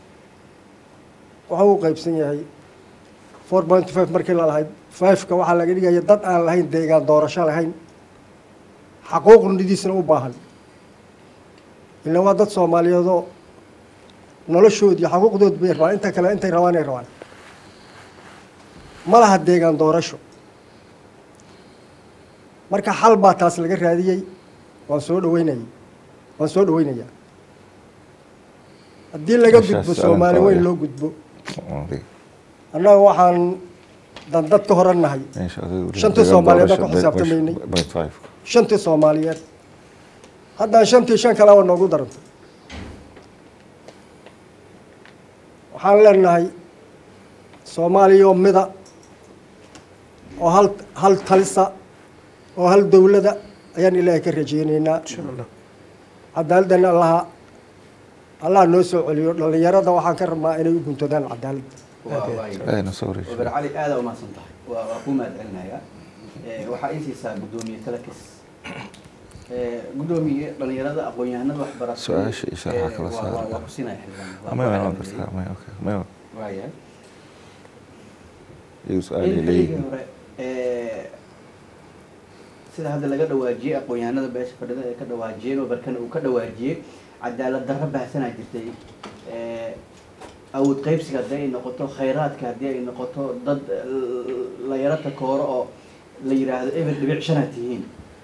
waxa u qaybsan yahay four point five markii la lahayd fiveka waxaa laga dhigaya dad aan lahayn deegaan doorasho lahayn xaquuqnidiisna u baahan ila waa dad soomaaliyeedoo noloshood iyo xaquuqdood bay rabaan inta kale intay rabaan ay rabaan ma laha deegaan doorasho marka xal baa taas laga raadiyey waan soo dhaweynayay waan soo dhaweynayaa haddii laga Meeshaas gudbo su'aalan soomaali weyn qabaya. loo gudbo annaga waxaan dandad ka horan nahay Shantii Soomaaliyeed baan ku xisaabtamaynay. shantii soomaaliyeed haddaan shantii shan kaleba noogu darantay waxaan leenahay soomaaliya oo mida oo hal hal talisa oo hal dowlada ayaan ilaahay ka rajeyneynaa insha allah cadaaladdan allaha allaha noo soo celiyo dhallinyarada waxaan ka rabnaa inay u guntodaan cadaaladda wabar cali aada umahadsan tahay waa waa ku mahad celinayaa Eh, waxaa ii siisaa guddoomiye talakis Eh, guddoomiye dhalinyarada aqoon-yahanada waxbarashada Su-aasha iyo sharaxa eh, kala waa- saari waa- kara. waa ku siinaya xildhibaan Waa ku celceliyey. waayahay in xilligii hore eh, sida hadda laga dhawaajiyey aqoon-yahanada beesha fadhida ee ka dhawaajiyeen oo barkana uu ka dhawaajiyey cadaalad darro baahsanaa jirtay Eh, awood qaybsiga haddii ay noqoto khayraadka haddii ay noqoto dad l- la yaro takooro oo la yidhaahdo eber dhibic shanaad tihiin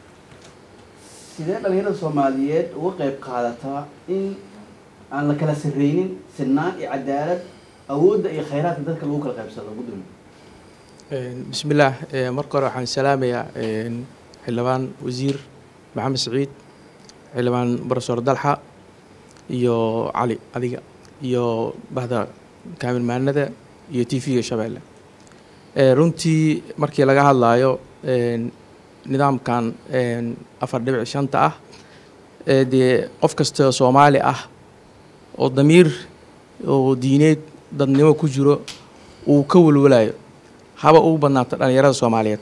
sidee dhalinyarada soomaaliyeed uga qayb qaadataa in aan la kala sarreynin sinaan iyo cadaalad awoodda iyo khayraadka dadka lagu kala qaybsado gudoomiye bismillaah Eh, marka hore waxaan salaamayaa een, xildhibaan wasiir maxamed siciid xildhibaan profesor dalxa iyo cali adiga iyo bahda kaamirmaanada iyo t v-ga shabeelle Eh, runtii markii laga hadlayo een, nidaamkan een, afar dhibic shanta ah ee dee qof kasta oo soomaali ah oo damiir oo diineed dadnimo ku jiro uu ka walwalayo haba ugu badnaata dhallinyarada soomaaliyeed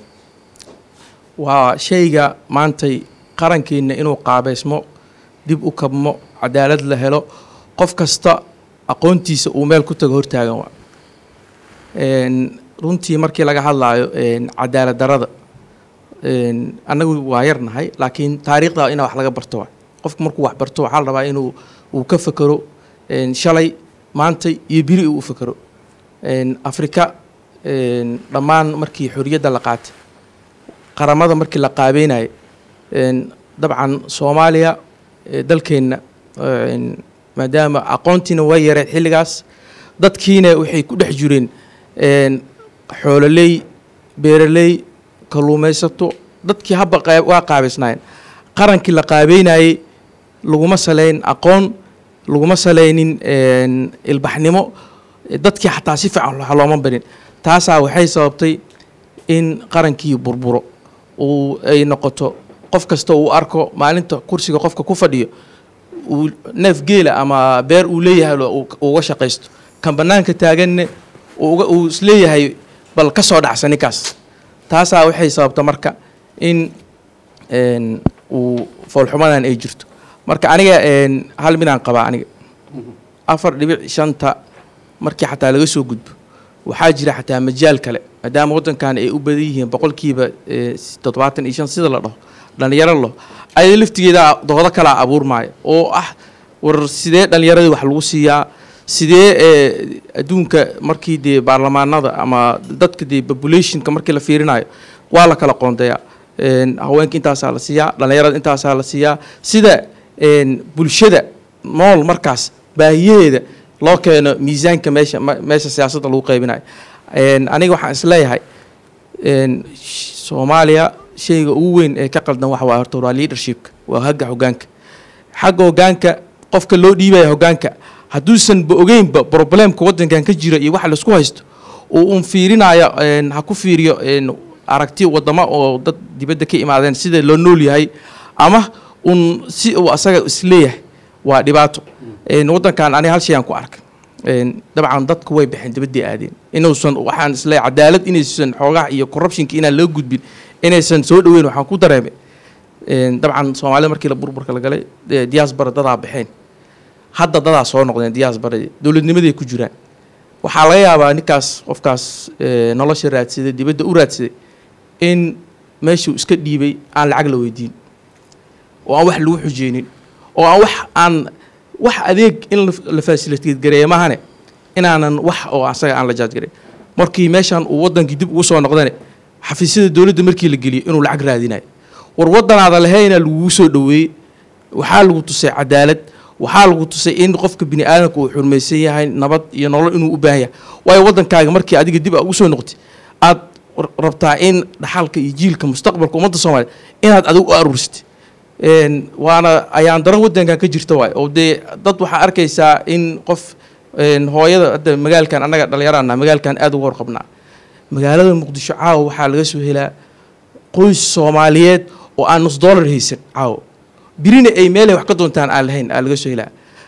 waa shayga maantay qarankeenna inuu qaabeysmo dib u kabmo cadaalad la helo qof kasta aqoontiisa uu meel ku tago hortaagan waa Een, runtii markii laga hadlaayo een, cadaalad darada een, annagu waa yarnahay laakiin taariikhda inaa wax laga barto waa qofku markuu wax barto waxaa la rabaa inuu uu ka fekero een, shalay maantay iyo biri uu u fekero Een, afrika een, dhammaan markii xorriyadda la qaatay qaramada markii la qaabeynayo een, dabcan soomaaliya ee, dalkeenna een, maadaama aqoontiina way yareed xilligaas dadkiina waxay ku dhex jireen een, xoololey beeraley kalluumaysato dadkii habba qaa- waa qaabaysnaayeen qarankii la qaabeynayey laguma saleyn aqoon laguma saleynin een, ilbaxnimo dadkii xataa si fiican wax looma barin taasaa waxay sababtay in qarankii burburo uu ay noqoto qof kasta uu arko maalinta kursiga qofka ku fadhiyo uu neef geela ama beer uu leeyahay lo- uu- uu uga shaqaysto kan bannaanka taaganne uu uga- uu isleeyahay bal ka soo dhacsa ninkaas taasaa waxay sababta marka in een, uu foolxumadan ay jirto marka aniga een, hal midaan qabaa aniga afar dhibic shanta markii xataa laga soo gudbo waxaa jira xataa majaal kale maadaama waddankan ay u badan yihiin boqolkiiba eh, toddobaatan iyo shan sida la dhaho dhallinyaro lo ayada laftigeeda doodo kalaa abuurmaayo oo ah war sidee dhallinyaradii wax lagu siiyaa sidee eh, adduunka markii dee baarlamaanada ama dadka dee populationka markii la fiirinayo waa la kala qoondeeyaa Een, haweenka intaasaa la siiyaa dhallinyarada intaasaa la siiyaa sida een, bulshada nool markaas baahiyaheeda loo keeno miisaanka meesha ma- meesha siyaasadda lagu qaybinayo Een, aniga waxaan isleeyahay een, sh- soomaaliya shayga ugu weyn ee ka qaldan waxa waa horta waa leadershipka waa hagga hoggaanka xagga hoggaanka qofka loo dhiibaya hoggaanka hadduusan ba ogeynba problemka waddankan ka jira iyo waxa laisku haysto uu un fiirinayo een, ha ku fiiriyo een, aragti wadamo oo dad dibadda ka imaadeen sida loo nool yahay ama un si uu asaga isleeyahay waa dhibaato Een, waddankan aniga hal shay aan ku arkay Een, dabcan dadku way baxeen dibaddii aadeen inuusan waxaan isleeyahay cadaalad inaysan xoogaha iyo corruptionka inaan loo gudbin inaysan soo dhoweyn waxaan ku dareemay Een, dabcan soomaalida markii la burburka la galay dee diaspora dadaa baxeen hadda dadaa soo noqdeen diasporadii dowladnimaday ku jiraan waxaa laga yaabaa ninkaas qofkaas ee, nolosha raadsaday dibadda u raadsaday in meeshuu iska dhiibay aan lacag la weydiin oo aan wax lagu xujeynin oo aan wax aan wax adeeg in la- la facilitate gareeya maahane inaanan wax oo asaga aan la jaaj gareyn markii meeshan uu wadankii dib ugu soo noqdane xafiisyada dowladda markii la geliyo inuu lacag raadinayo war waddanaada lahayna laguu soo dhoweeyey waxaa lagu tusay cadaalad waxaa lagu tusay in qofka bini aadamka uu xurmaysan yahay nabad iyo nolol inuu u baahan yahay waayo waddankaaga markii adiga dib a ugu soo noqotay aad rabtaa in dhaxalka iyo jiilka mustaqbalka ummadda soomaaliya inaad adigu u aruursatay Een, waana ayaan daran waddankan ka jirta waay oo dee dad waxaa arkaysaa in qof een, hooyada hadda magaalkan annaga dhalinyarana magaalkan aad uga warqabnaa magaalada muqdisho caawa waxaa laga soo helaa qoys soomaaliyeed oo aan nus dollar haysan caawa birina ay meelay wax ka doontaan aan lahayn aa laga soo helaa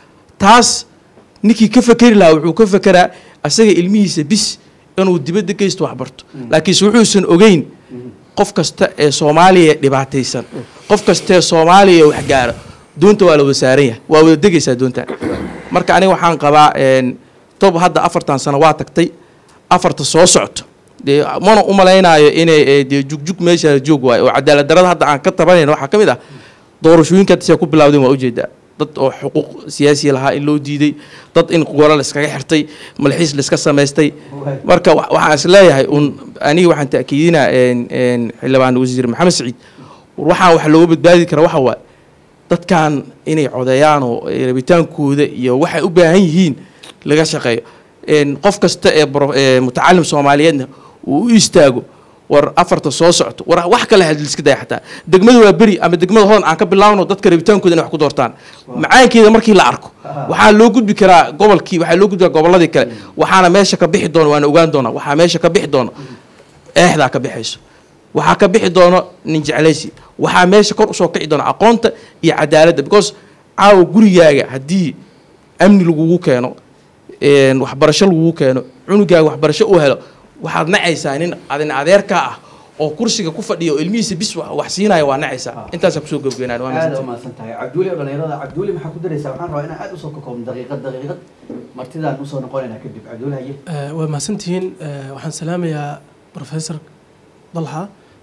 taas ninkii ka fekeri lahaa wuxuu ka fekeraa asaga ilmihiisa bis inuu dibadda geysto wax barto laakiinse wuxuusan ogeyn qof kasta ee soomaaliya dhibaataysan qof kasta ee soomaaliya wax gaara doonta waa la wada saaran yahay waa wada degaysaa doonta marka aniga waxaan qabaa een, tob hadda afartan sano waa tagtay afarta soo socto dee mana u malaynaayo inay ee, dee jugjug meesha joog waayo oo cadaalad darada hadda aan ka tabanayna waxaa ka mid ah doorashooyinka hadda siday ku bilawdeen waa ujeedaa dad oo xuquuq siyaasi lahaa in loo diiday dad in golo la iskaga xirtay malxiis la iska samaystay marka wa- waxaan is leeyahay un aniga waxaan ta'kiidinaa een, een, xildhibaan wasiir maxamed siciid war waxaan wax looga badbaadi kara waxa waaye dadkan inay codeeyaan oo ay rabitaankooda iyo waxay u baahan yihiin laga shaqeeyo Een, qof kasta ee bro- ee mutacalim soomaaliyeedna uu u istaago war afarta soo socto war wax kale hadii iska daya xataa degmada waa beri ama degmada hodan aan ka bilaawno dadka rabitaankooda inay wax ku doortaan macaankeeda markii la arko waxaa loo gudbi karaa gobolkii waxaa loo gudbi karaa gobolladii kale waxaana meesha ka bixi doona waana ogaan doonaa waxaa meesha ka bixi doona eexdaa ka bixayso waxaa ka bixi doono nin jeclaysi waxaa meesha kor usoo kici doona aqoonta iyo cadaaladda because caawa gurigaaga haddii amni lagugu keeno een, waxbarasho lagugu keeno cunugaaga waxbarasho uu helo waxaad nacaysaa nin adin adeerkaa ah oo kursiga ku fadhiya oo ilmihiisa bis wax wax siinaya waa nacaysaa intaasaa kusoo gebgenaan waa aad mahadsantahay. umahadsan tahay cabduuli oo dhalinyarada cabduuli maxaa ku daraysaa waxaan rabaa inaan aad usoo kakoobno daqiiqad daqiiqad martidaan usoo noqonaynaa kadib cabduuli haye Eh, waa mahadsantihiin Eh, waxaan salaamayaa professor dalxa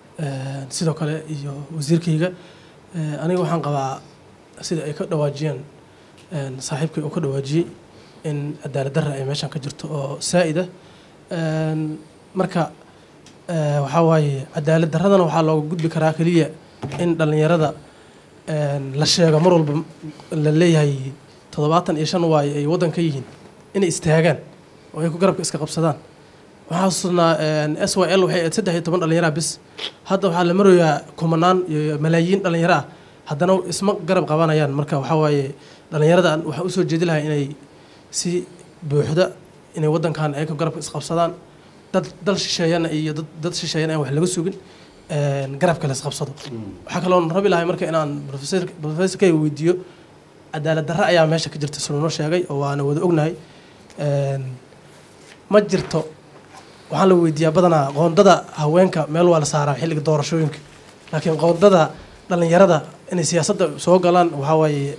eh, sidoo kale iyo wasiirkayga Eh, aniga waxaan qabaa sida ay ka dhawaajiyeen eh, saaxiibkay uu ka dhawaajiyey in cadaalad darra ay meeshan ka jirto oo saa'ida marka eh, waxaa waaye cadaalad darradana waxaa looga gudbi karaa keliya in dhallinyarada een, la sheego mar walba la leeyahay toddobaatan iyo shan waaye ay waddan ka yihiin inay istaagaan oo ay ku garabka iska qabsadaan waxaa xasuusnaa s y l waxay ahayd saddex iyo toban dhallinyara bis hadda waxaa la marayaa kumanaan iyo malaayiin dhallinyaro ah haddana isma garab qabanayaan marka waxaa waaye dhallinyarada aan- waxaan usoo jeedi lahaa inay si buuxda inay waddankan ay ku garabka isqabsadaan dad dal shisheeyana iyo dad dad shisheeyana aan wax laga sugin een, garabka la isqabsado waxaa kaloo rabi lahay marka inaan professor professorkayga weydiiyo cadaalad darre ayaa meesha ka jirta sunu noo sheegay oo waana wada ognahay Een, ma jirto waxaan la weydiiyaa badanaa qoondada haweenka meel waa la saaraa xilliga doorashooyinka laakiin qoondada dhallinyarada inay siyaasadda soo galaan waxaa waaye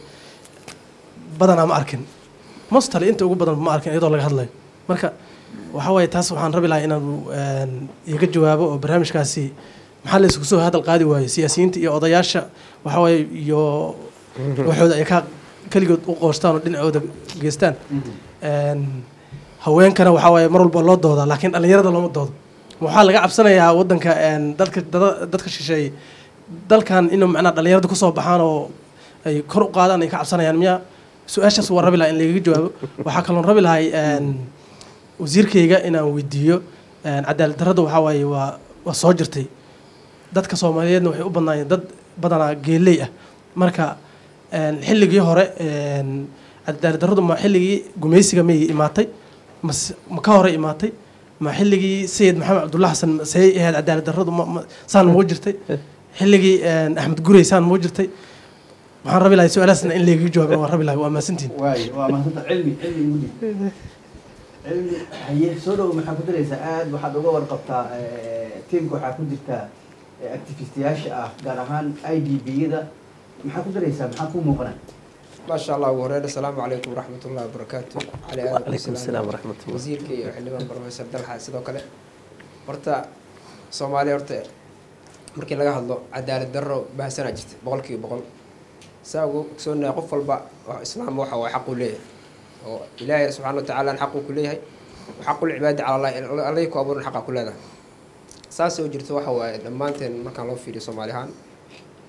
badanaa ma arkin mostali inta ugu badan ma arkin iyadoo laga hadlayo marka waxaa waaye taas waxaan rabi lahaa inaan een, iga jawaabo oo barnaamijkaasi maxaa la isku soo hadal qaadi waaye siyaasiyiinta iyo odayaasha waxaa waaye iyo waxooda ay ka keligood u qoostaan oo dhinacooda geystaan Een, haweenkana waxaa waaye mar walba loo doodaa laakiin dhallinyarada looma doodo waxaa laga cabsanayaa waddanka een, dadka dada- dadka shisheeye dalkan inuu macnaa dhallinyarada kusoo baxaan oo ay kor u qaadaan ay ka cabsanayaan miya su-aashaas waa rabi lahaa in lagaga jawaabo waxaa kaloon rabi lahay een, wasiirkayga inaan weydiiyo een, cadaalad darrada waxaa waaye waa waa soo jirtay dadka soomaaliyeedna waxay u badnaayeen dad badanaa geeley ah marka een, xilligii hore een, cadaalad darradu ma xilligii gumaysiga miyay imaatay mas- ma ka hore imaatay ma xilligii sayid maxamed cabdulla xasan say ahayd cadaalad darradu ma- ma- saan muu jirtay xilligii een, axmed gurey saan muu jirtay waxaan rabi lahay su-aalahaasna in lagaga jawaabin waan rabi lahay waa mahadsantihin waayo waa mahadsantahay cilmi cilmi igu dhib cilmi haye soo dhow maxaa ku daraysaa aad waxaad uga warqabtaa eh, tiimka waxaa ku jirtaa eh, activistiyaasha ah gaar ahaan i d b-yada maxaa ku daraysaa maxaa ku muuqanaa ما شاء الله وهريرة السلام عليكم ورحمة الله وبركاته على آله وعليكم السلام ورحمة الله. وزيرك iyo xildhibaan professor dalxa sidoo kale horta Soomaaliya horta markii laga hadlo cadaalad darro baahsanaa jirta boqolkiiba boqol saa ugu ogsoonahay qof walba oo islaam waxa waa xaq u leeyahay oo ilaahay subxaana wa tacaala xaq uu ku leeyahay xaqul cibaadi cala allah allay ku abuuran xaqa ku leedahay saas oo jirto waxa waaye dhammaanteen markaan loo fiiriyo soomaali ahaan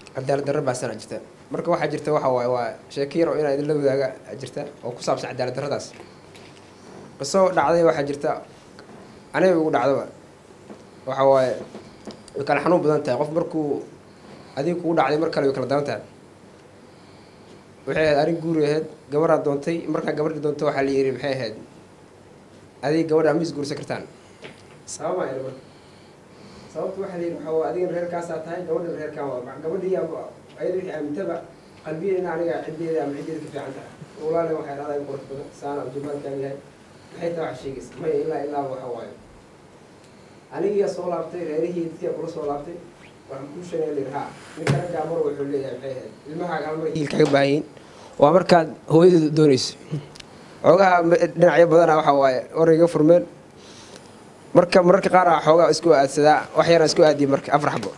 cadaalad darro baasana jirta marka waxaa jirta waxa waaye waa sheeko yar oo inaa idinla wadaaga jirta oo ku saabsan cadaalad darradaas qiso dhacday waxaa jirta aniga ugu dhacdaba waxa waaye way kala xanuun badan tahay qof markuu adiga kugu dhacday mar kale way kala daran tahay waxay ahayd arrin guuri ahayd gabaraa doontay markaa gabadhii doontay waxaa la yidhi maxay ahayd adiga gabadha ma isguursan kartaan sababa ayna marka sababta waxaa la yidhi waxaa waa adigan reerkaasaa tahay gabadhan reerkaan waa gabadhii ama ayada wixii aamintaba qalbiya in aniga ciddeeda ama ciddeeda ka fiican tahay walaale waxay dhahdaa qurux badan saana jumaalkaan yahay maxay taa wax sheegaysa maya ilaa ilaa waxa waaye anigiyaa soo laabtay reerihii dadkiyaa kula soo laabtay waxaan kuu sheegay lir ha ninka raggaa mar wuxuu leeyahay maxay ahayd ilmahaaga hal mar hiil kaga baahan yihiin waa markaad hooyadeeda doonayso xoogaha dhinacyo badana waxa waaye warayga furmeen marka mararka qaar a xoogaa isku aadsadaa wax yaraan isku aadiyay marka afar xabo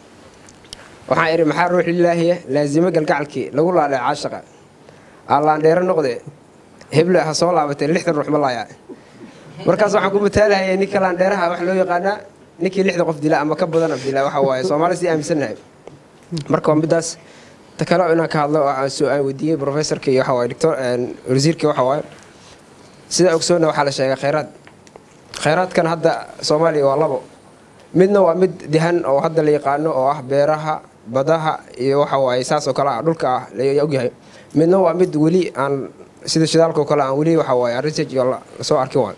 waxaan idhi maxaa ruux lilaahiya laazimo galgacalkii lagu laadhay caashaqa allaandheero noqde heble ha soo laabatee lixdan ruux ma laayaa markaas waxaan ku mataalahayay ninka laandheeraha wax loo yaqaanaa ninkii lixda qof dila ama ka badan dila waxa waaye soomaali sii aaminsannahay marka waa midaas ta kale inaan ka hadlo oo aan soo aan weydiiyey professorka iyo waxa waaye doctor wasiirka waxa waaye sida ogsoonna waxaa la sheegay khayraad khayraadkan hadda soomaaliya waa labo midna waa mid dihan oo hadda la yaqaano oo ah beeraha badaha iyo waxa waaye saas oo kale ah dhulka ah la ogyahay midna waa mid weli aan sida shidaalka oo kale aan weli waxa waaye research iyo lasoo arkin waayo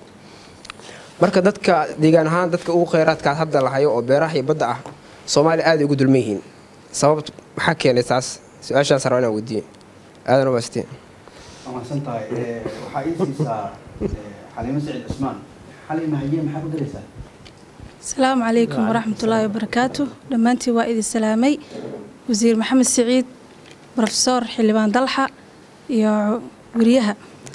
marka dadka deegaan ahaan dadka ugu khayraadkaas hadda lahayo oo beeraha iyo badda ah soomaaliya aad ugu dulman yihiin sababt maxaa keenay taas su-aashaas rabaa inaan weydiiye aadan umaastiin waa mahadsan tahay waxaa ii siisaa xaliimo saciid cusmaan xaliima haye maxaa ku daraysaa asalaamu calaykum waraxmatullaahi wabarakaatu dhammaantiin waa idin salaamay wasiir maxamed siciid rofesor xildhibaan dalxa iyo wariyaha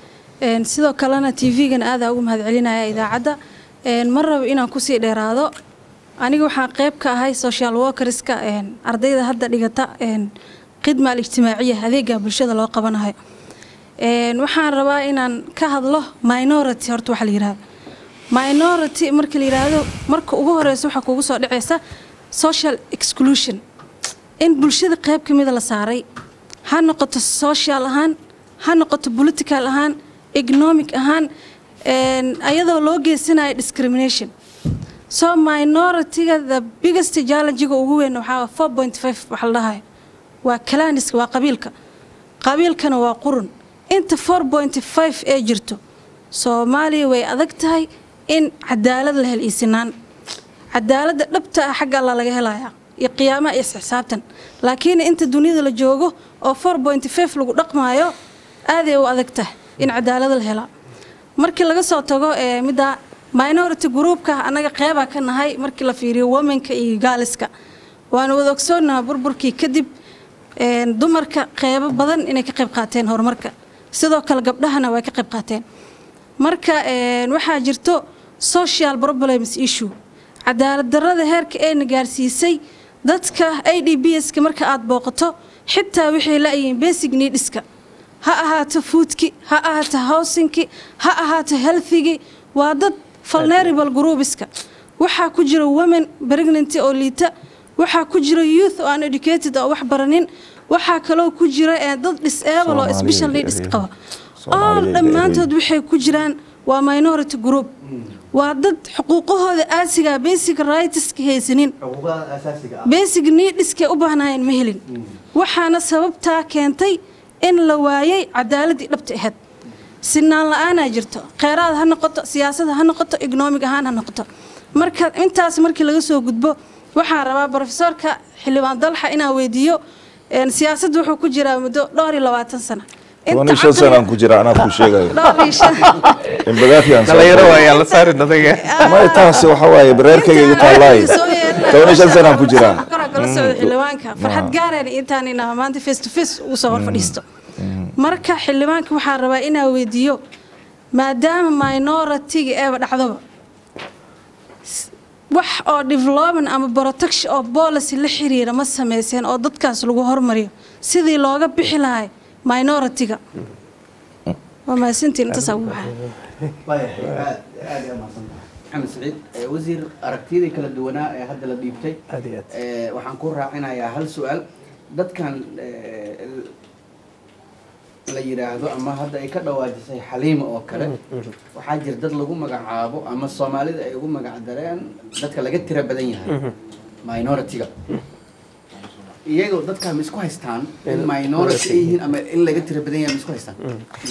sidoo kalena t v-gana aadaa ugu mahadcelinaya idaacadda ma rabo inaan kusii dheeraado aniga waxaan qeyb ka ahay social workerska ardayda hadda dhigata khidma alijtimaaciya adeega bulshada loo qabanayo waxaan rabaa inaan ka hadlo minority horta waxa la yirahdo minority marka la yiraahdo marka ugu horeysa waxaa kugu soo dhaceysa social exclusion in bulshada qeyb ka mida la saaray ha noqoto social ahaan ha noqoto political ahaan economic ahaan ayadoo loo geysanayo discrimination so minority-ga the biggest challenge-ga ugu weyn waxaa four point five waxa la dhahayo waa kalaniska waa qabiilka qabiilkana waa qurun inta four point five ee jirto soomaaliya way adag tahay in cadaalad la hel iyo sinaan cadaaladda dhabta ah xagga alla laga helayaa iyo qiyaamaha iyo isxisaabtan laakiin inta duniyada la joogo oo four point five lagu dhaqmaayo aaday u adag tahay in cadaalad la helaa markii laga soo tago ee midda minority groupka annaga qeybaa ka nahay markii la fiiriyo womanka iyo gaaliska waana wada ogsoonaha burburkii kadib dumarka qeybo badan inay ka qayb qaateen horumarka sidoo kale gabdhahana way ka qayb qaateen marka waxaa jirto social problems issue cadaalad darrada heerka eena gaarsiisay dadka a d b ska marka aada booqato xitaa waxay la-yihiin basic needska ha ahaato foodki ha ahaato housingki ha ahaato healthigi waa dad vulnerable groupiska waxaa ku jira women pregnanty oo liita waxaa ku jira youth oo aan educated oo wax baranin waxaa kaloo ku jira dad disable oo special needs qaba all dhammaantood waxay ku jiraan waa minority group waa dad xuquuqahooda aasiga basic rightska haysanin basic needskay u baahnaayeen ma helin waxaana sababtaa keentay in la waayay cadaaladii dhabta ahayd sinaan la-aanaa jirto kheyraad ha noqoto siyaasada ha noqoto economic ahaan ha noqoto marka intaas markii laga soo gudbo waxaan rabaa brofesorka xildhibaan dalxa inaan weydiiyo siyaasadda wuxuu ku jiraa muddo dhowr iyo labaatan sano toban iyo shan sanaan ku jira anaa ku sheegayo in bagaafiyaan dhalinyaro waayaa la saari dadaga may taasi waxa waaye bareerkayga igu taallaaye toban iyo shan sanaan ku jiraa kala socda xildhibaanka farxad gaareen intaan inaa maanta face to face ugu soo hor fadhiisto marka xildhibaanka waxaan rabaa inaa weydiiyo maadaama minority-ga eeba dhacdoba wax oo development ama protection oo policy la xiriira ma sameyseen oo dadkaas lagu hormariyo sidii looga bixi lahay minority-ga waa mahadsantiin intaasaa ugu baxay maxamed saciid wasiir aragtiyadii kala duwanaa ee hadda la dhiibtay aad iyo aad waxaan ku raacinayaa hal su-aal dadkan la yidhaahdo ama hadda ay ka dhawaajisay xaliima oo kale waxaa jira dad lagu magacaabo ama soomaalida ay ugu magac dareen dadka laga tira badan yahay minority-ga iyagoo dadkaa ma isku haystaan in minority ay yihiin ama in laga tira badan yahay ma isku haystaan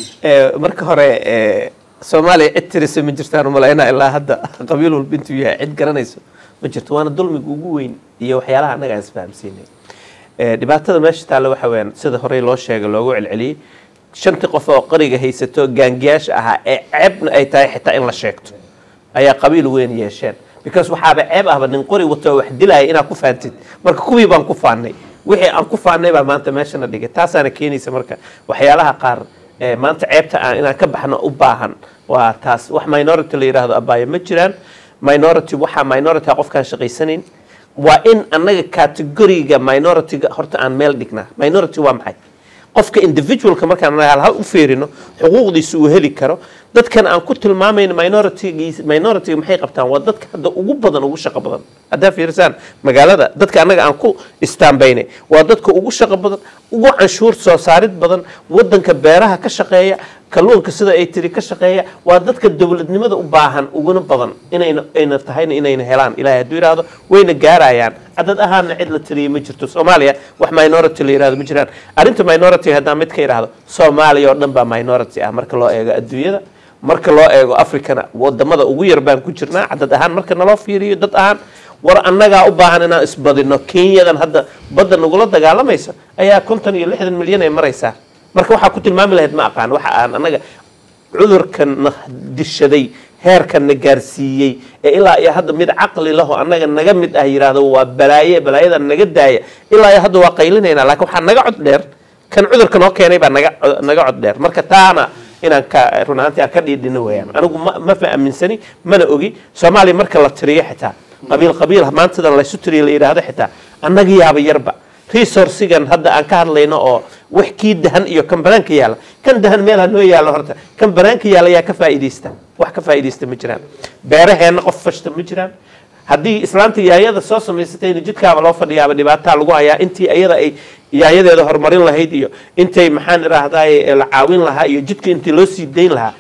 marka hore soomaaliya cid tirisa ma jirtaan umalaynaa ilaa hadda qabiil walba intuu yahay cid garanayso ma jirto waana dulmiga ugu weyn iyo waxyaalaha annaga aan isfahamsiinay dhibaatada meesha taalla waxa weyaan sida horey loo sheegay loogu celceliyey shantii qof oo qariga haysato gaangiyaasha ahaa ee ceebna ay tahay xitaa in la sheegto ayaa qabiil weyn yeesheen because waxaaba ceeb ahba nin qori wato wax dilaya inaad ku faantid marka kuwii baan ku faanay wixii aan ku faanay baa maanta meeshana dhigay taasaana keenaysa marka waxyaalaha qaar maanta ceebta aan inaan ka baxno u baahan waa taas wax minority la yidhaahdo abaayo ma jiraan minority waxaa minority qofkaan shaqaysanayn waa in annaga categoriga minority-ga horta aan meel dhignaa minority waa maxay qofka individualka markaan hal u fiirino xuquuqdiisa uu heli karo dadkan aan ku tilmaamayno minority minority maxay qabtaan waa dadka hadda ugu badan ugu shaqo badan haddaa fiirsaan magaalada dadka annaga aan ku istaambaynay waa dadka ugu shaqo badan ugu canshuur soo saarid badan wadanka beeraha ka shaqeeya kalluunka sida ay tiri ka shaqeeya waa dadka dowladnimada u baahan uguna badan inayna ayna tahayna inayna helaan ilahay hadduu yidhaahdo wayna gaarayaan cadad ahaana cid la tiriyay ma jirto soomaaliya wax minority la yidhahdo ma jiraan arrinta minority haddaan mid ka yidhaahdo soomaaliya oo dhan baa minority ah marka loo eego adduunyada marka loo eego africana wadamada ugu yar baan ku jirnaa cadad ahaan marka naloo fiiriyo dad ahaan war annagaa u baahan inaan isbadino kenyadan hadda badda nagula dagaalamaysa ayaa konton iyo lixdan milyan ay maraysaa marka waxaa ku tilmaami lahayd ma aqaan waxa aan annaga cudurkan na dishaday heerkan na gaarsiiyey ee ilaa iyo hadda mid caqli laho annaga naga mid ah yidhaahdo waa balaaye balaayada naga daaya ilaa iyo hadda waa qaylinaynaa laakiin waxaa naga cod dheer kan cudurka noo keenay baa naga naga cod dheer marka taana inaan ka run ahaantii aan ka dhiidhino weeyaan anigu ma ma faaminsani mana ogi soomaaliya marka la tiriyo xitaa qabiil qabiil maantadan laysu tiriyo la yidhaahdo xitaa annaga yaaba yarba resourcigan hadda aan ka hadlayno oo wax kii dahan iyo kan banaanka yaalla kan dahan meel ha noo yaallo horta kan banaanka yaalla yaa ka faa'iidaysta wax ka faa'iidaysta ma jiraan beeraheenna qof fashta ma jiraan haddii islaanta yaayada soo samaysatayna jidkaaba loo fadhiyaaba dhibaataa lagu hayaa intii iyada ay yaayadeeda horumarin lahayd iyo intay maxaan idhaahdaay la caawin lahaa iyo jidka intii loo sii dayn lahaa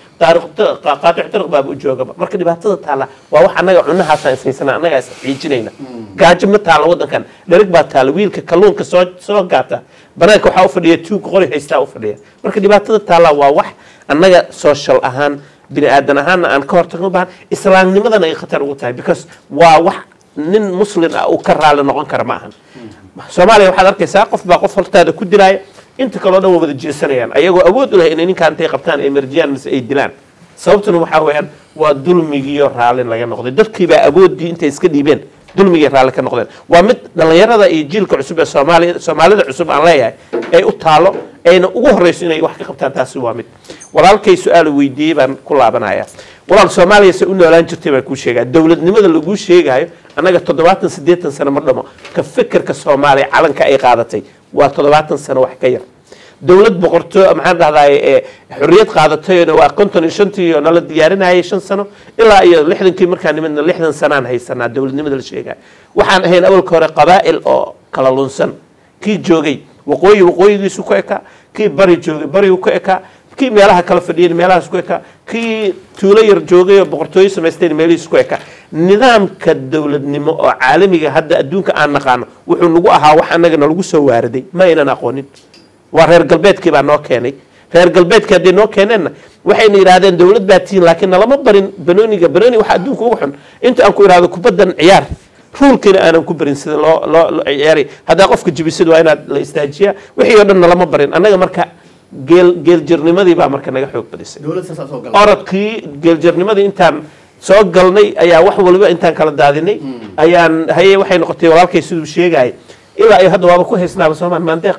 qaatic tariq baaba u joogaba marka dhibaatada taalla waa wax annaga cunahaasaan ishaysana annagaa is ciijinayna gaajo ma taalla waddankan dhereg baa taalla wiilka kalluunka soo soo gaata banaanka waxaa u fadhiya tuugka qori haystaa u fadhiya marka dhibaatada taalla waa wax annaga social ahaan bini aadan ahaanna aan ka hortagno baahan islaamnimadana ay khatar ugu tahay because waa wax nin muslin ah uu ka raali noqon kara ma ahan soomaaliya waxaad arkaysaa qof baa qof hortaada ku dilaaya inta kaleo dhan waa wada jeesanayaan ayagoo awood u leh inay ninkaan intay qabtaan ay marjiyaan mise ay dilaan sababtuna waxaa weeyaan waa dulmigiyo raallin laga noqday dadkiibaa awoodii intay iska dhiibeen dulmigii raalli ka noqdeen waa mid dhallinyarada iyo jiilka cusub ee soomaaliya soomaalida cusub aan leeyahay ay u taalo ayna ugu horreyso inay wax ka qabtaan taasi waa mid walaalkay su-aal weydiiyey baan ku laabanaya walaal soomaaliya se u noolaan jirtay baan kuu sheegaya dowladnimada laguu sheegayo annaga toddobaatan siddeetan sano ma dhamo ka fikirka soomaaliya calanka ay qaadatay waa toddobaatan sano wax ka yar dowlad boqorto maxaan dhahdaay xorriyad qaadatayna waa konton iyo shantii oo nala diyaarinayay shan sano ilaa iyo lixdankii markaan nimidna lixdan sanaan haysanaa dowladnimada la sheegaya waxaan ahayn awalka hore qabaa'il oo kala lunsan kii joogay waqooyi waqooyigiisu ku ekaa kii bari joogay barigu ku ekaa kii meelaha kala fadhiyeen meelahaas ku ekaa kii tuulo yar joogay oo boqortooyo samaysteen meelihiis ku ekaa nidaamka dowladnimo oo caalamiga hadda adduunka aan naqaano wuxuu nagu ahaa wax annaga nalagu soo waariday ma aynan aqoonin waa reer galbeedkii baa noo keenay reer galbeedkii hadday noo keeneenna waxayna yidhaahdeen dowlad baa tihiin laakiin nalama barin banooniga banooni waxa adduunka ugu xun inta aan ku idhahdo kubaddan ciyaar ruulkiina aanan ku barin sida loo loo loo ciyaaray haddaa qofka jibisad waa inaad la istaajiyaa wixii oo dhan nalama barin annaga marka geel geeljirnimadii baa marka naga xoog badisay orodkii geeljirnimadii intaan soo galnay ayaa wax waliba intaan kala daadinay ayaan haye waxay noqotay walaalkay siduu sheegaya ilaa iyo hadda waaba ku haysnaaba soomaan maandeeq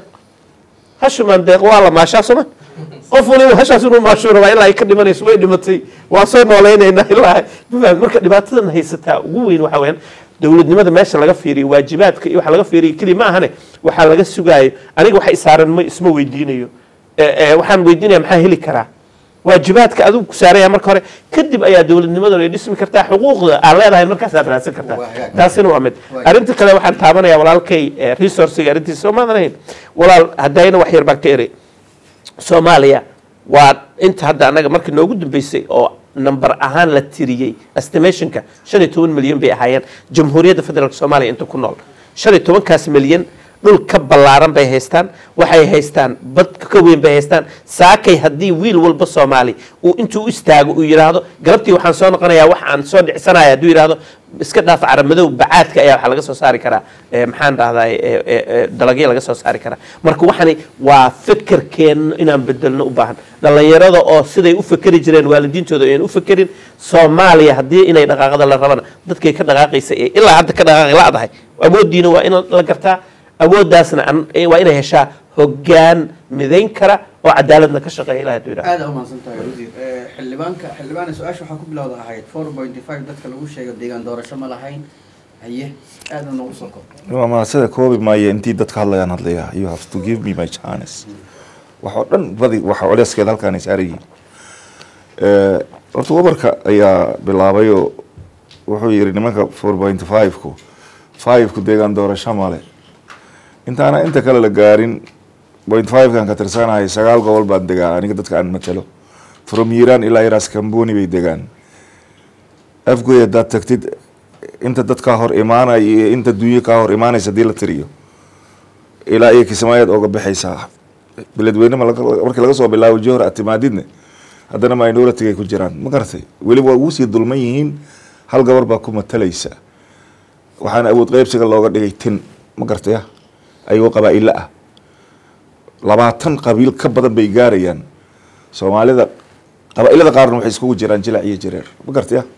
hashu maandeeq waa la maashaa sooma qof waliba hashaas inuu maashuu rabaa ilaa ay ka dhimanayso way dhimatay waa soo noolaynaynaa ilaa marka dhibaatadan haysataa ugu weyn waxa weyaan dowladnimada meesha laga fiiriyo waajibaadka iyo waxa laga fiiriyo keli ma ahane waxaa laga sugaayo aniga waxa isaaran ma isma weydiinayo waxaan weydiinaya maxaa heli karaa waajibaadka adigu ku saaraya marka hore kadib ayaa dowladnimaduna ay dhismi kartaa xuquuqda aad leedahay markaasaad raadsan kartaa Waa hagaag. taasina waa mid Waa arrinta kale waxaan taabanaya walaalkay eh, resourciga arrintiisa soo maadan ahayn walaal haddayna wax yar baan ka eri soomaaliya waa inta hadda annaga markii noogu dambeysay oo number ahaan la tiriyey estimationka shan iyo toban milyan bay ahaayeen jamhuuriyadda federaalk soomaaliya inta ku nool shan iyo tobankaas milyan dhul ka ballaaran bay haystaan waxay haystaan bad ka weyn bay haystaan saakay haddii wiil walba soomaali uu intuu u istaago uu yidhaahdo galabtii waxaan soo noqonayaa wax aan soo dhicsanaya hadduu yidhaahdo iska dhaaf caramadow bacaadka ayaa waxaa laga soo saari karaa eh, maxaan dhahdaa dalagyo laga soo saari karaa marka waxani waa fikirkeenna inaan bedelno u baahan dhallinyarada oo siday u fekeri jireen waalidiintooda ayaan u fekerin soomaaliya haddii inay dhaqaaqada la rabana dadkay ka dhaqaaqaysa ee ilaa hadda ka dhaqaaqi la-dahay awooddiina waa in la gartaa awooddaasna an- eh, waa inay heshaa hoggaan midayn kara oo cadaaladna ka shaqeeya ilaah hadduu yidhahdo aad umahadsan tahay wasiir Eh, xildhibaanka xildhibaana su-aasha waxaa ku bilowda ahayd four point five dadka lagu sheego deegaan doorasho ma lahayn haye aadna noogu soo kob waa mahasada koobi maayo intii dadka hadlayaan hadlaya you have to give me my chance wax oo dhan badi waxa culeyskeeda halkaan ay saaran yihiin Eh, horta wabarka ayaa bilaabay oo wuxuu yidhi nimanka four point five-ku five-ku deegaan doorasho male intaana inta kale la gaarin point five-kan ka tirsanahay sagaal gobol baan degaa aniga dadka aan matalo from hiiraan ilaa iraas kamboni bay degaan afgoy haddaad tagtid inta dad kaa hor imaanaya iyo inta dunyo kaa hor imaanaysa hadii la tiriyo ilaa iyo kismaayaad ooga baxaysaa beledweyne ma laga- markii laga soo bilaabo johor aad timaadidne haddana minority ay ku jiraan ma garatay weliba waa ugu sii dulman yihiin hal gabar baa ku matalaysa waxaana awood qeybsiga looga dhigay tin ma garatay ah ayagoo qabaa'ilo ah labaatan qabiil ka badan bay gaarayaan soomaalida qabaa'ilada qaarna waxay iskugu jiraan jilac iyo jareer ma garatay ah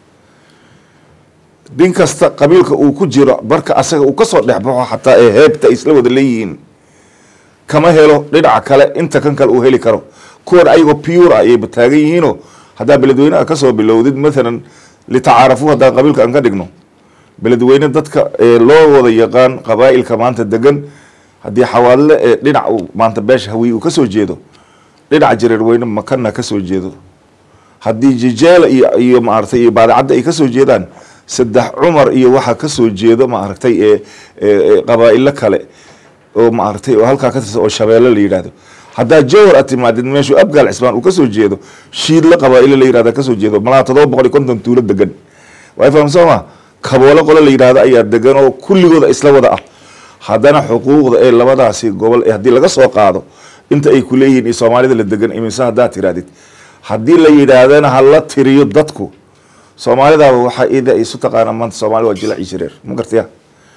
nin kasta qabiilka uu ku jiro marka asaga uu kasoo dhexbaxo xataa ee heebta ay isla wada leeyihiin kama helo dhinaca kale inta kan kale uu heli karo kuwan ayagoo pure ah ayay taagan yihiinoo haddaa beledweynaha kasoo bilowdid mathalan litacaarafu haddaan qabiilka aan ka dhigno beledweyne dadka ee loo wada yaqaan qabaa'ilka maanta degan haddii xawaadle ee dhinac uu maanta beesha hawiye uu kasoo jeedo dhinaca jareerweyne makana kasoo jeedo haddii jijeela iyo iyo maaragtay iyo baadacadda ay kasoo jeedaan saddex cumar iyo waxaa kasoo jeedo maaragtay ee ee- ee qabaa'ilo kale oo maaragtay oo halkaa ka tirsan oo shabeelle la yidhaahdo haddaa jawhar aad timaadid meeshuu abgaal cismaan uu kasoo jeedo shiidle qabaa'ilo la yidhahda kasoo jeedo malaa todoba boqol iyo konton tuulo degan waa fahamsan ma kaboole qole la yidhahdo ayaa degan oo kulligooda isla wada ah haddana xuquuqda ee labadaasi gobol ee haddii laga soo qaado inta ay ku leeyihiin iyo soomaalida la degan imise haddaad tirahdid haddii la yidhaahdana ha la tiriyo dadku soomaalidaaba waxaa ida isu taqaana maanta soomaali waa jilac iyo jireer ma gartaya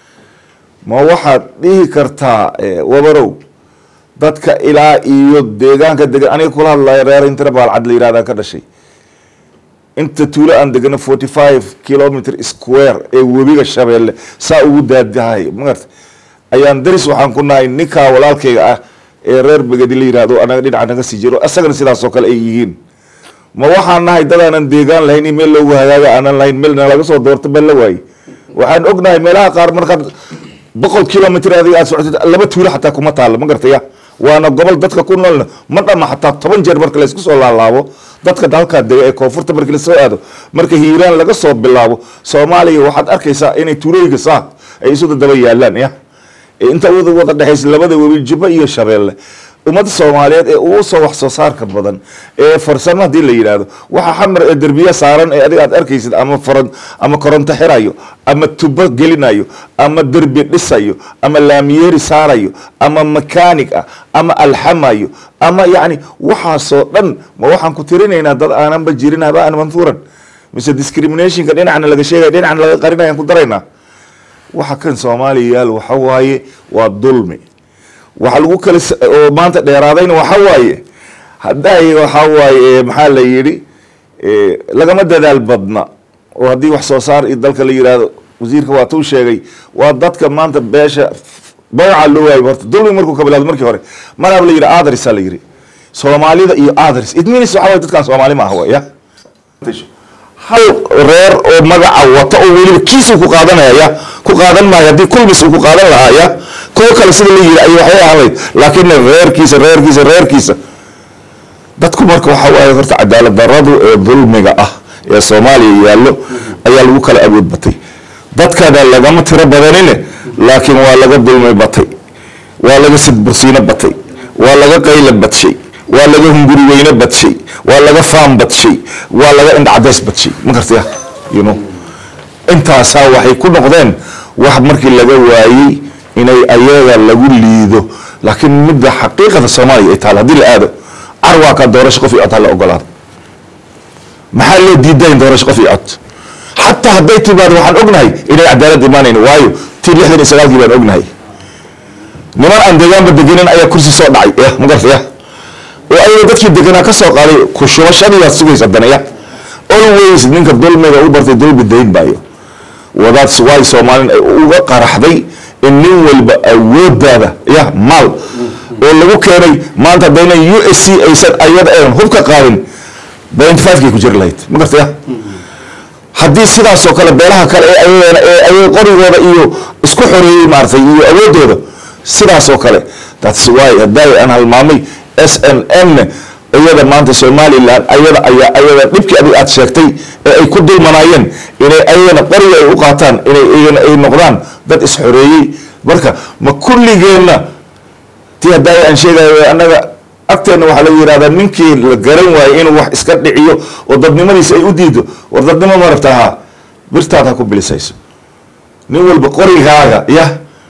ma waxaad dhihi kartaa eh, wabarow dadka ilaa iyo deegaanka degan aniga kula hadlaya reer intana baalcad la yidhahdaa ka dhashay inta tuulo aan degano forty five kilometer square ee webiga shabeelle saa ugu daadahay magarta ayaan daris waxaan ku nahay ninkaa walaalkayga ah ee reer begedi la yidhahdo anaga dhinaca naga sii jiro asagana sidaasoo kale ay yihiin ma waxaan nahay dad aanan deegaan lahayn iyo meel loogu hagaaga aanan lahayn meel nalaga soo doorto meel la waaye waxaan ognahay meelaha qaar markaad boqol kilomitr adiga aad socotid laba tuulo xataa kuma taalo ma gartaya waana gobol dadka ku noolna ma dhama xataa toban jeer marka laysku soo laalaabo dadka halkaa dega ee koonfurta markii lasoo aado marka hiiraan laga soo bilaabo soomaaliya waxaad arkaysaa inay tuulooyinka saa ay isu dadaba yaalaan ya ee inta wada wada dhexaysa labada webi jubba iyo shabeelle ummadda soomaaliyeed ee ugu soo wax soo saarka badan ee farsamo haddii la yidhaahdo waxa xamar ee derbiye saaran ee adiga aad arkaysid ama faran ama koronto xirayo ama tubo gelinayo ama derbi dhisayo ama laamiyeeri saarayo ama makaanig ah ama alxamayo ama yacni waxaasoo dhan ma waxaan ku tirinaynaa dad aananba jirin habaan manhuuran mise discriminationka dhinacna laga sheegaya dhinacna laga qarinayaan ku daraynaa waxa kan soomaaliya yaal waxa waaye waa dulmi waxa lagu kala s- oo maanta dheeraadayna waxa waaye hadday waxa waaye maxaa la yidhi eh, lagama dadaal badna oo haddii wax soo saar iyo dalka la yidhaahdo wasiirka waa tuu sheegay waa dadka maanta beesha magaca loo waayo horta dulmi markuu ka bilaado markii hore maraab la yidhi adrisa la yidhi soomaalida iyo adris it means waxa waaye dadkan soomaali ma ah wa ya hal reer oo magaca wata oo weliba kiisuu ku qaadanaya ya ku qaadan maayo haddii kulmis uu ku qaadan lahaa ya kuwo kale sida la yiri ay waxay ahayd laakiin reerkiisa reerkiisa reerkiisa dadku marka waxaa waaye horta cadaalad daradu ee dulmiga ah ee soomaaliya yaallo ayaa lagu kala awood batay dadkana lagama tiro badanine laakiin waa laga dulmi batay waa laga sidbursiino batay waa laga qayla badshay waa laga hunguri weyne badshay waa laga faam badshay waa laga indhacadays badshay ma gartaya you know intaasaa waxay ku noqdeen wax markii laga waayey inay ayaga lagu liido laakiin midda xaqiiqada soomaaliya ay taal haddii la aado carwaa ka doorasho qof iyo cod ha la ogolaado maxaa loo diidayn doorasho qof iyo cod xataa hadday timaado waxaan ognahay inay cadaalad imaanayn waayo tii lixdan iyo sagaalkii baan ognahay niman aan deegaanba degenin ayaa kursi soo dhacay ya ma garta ya oo ayaga dadkii deganaa ka soo qaaday kushubashadiibaad sugaysa haddana ya always ninka dulmiga u bartay dulmi dayn baayo wadaas waay soomaalin ay uga qaraxday in nin walba awoodaada ya maal oo lagu keenay maanta haddayna u s c aysan ayada aan hub ka qaadin ninety five kay ku jiri lahayd ma garta ya haddii sidaasoo kale beelaha kale ee ayagana ee ayaga qorigooda iyo isku xoreeyey maaragtay iyo awoodooda sidaasoo kale that's why hadday aan halmaamay s n n iyada maanta somalilan ayada ayaa ayada dhibkii adig aad sheegtay ee ay ku dulmanaayeen inay ayagana qoriga ay u qaataan inay iyagana ay noqdaan dad is-xoreeyey marka ma kulligeenna tii hadday aan sheegayo annaga agteenna waxaa lagu yihahdaa ninkii la garan waayo inuu wax iska dhiciyo oo dadnimadiisa ay u diido war dadnimo ma rabta haa birtaad ha ku bilisayso nin walba qorigaaga ya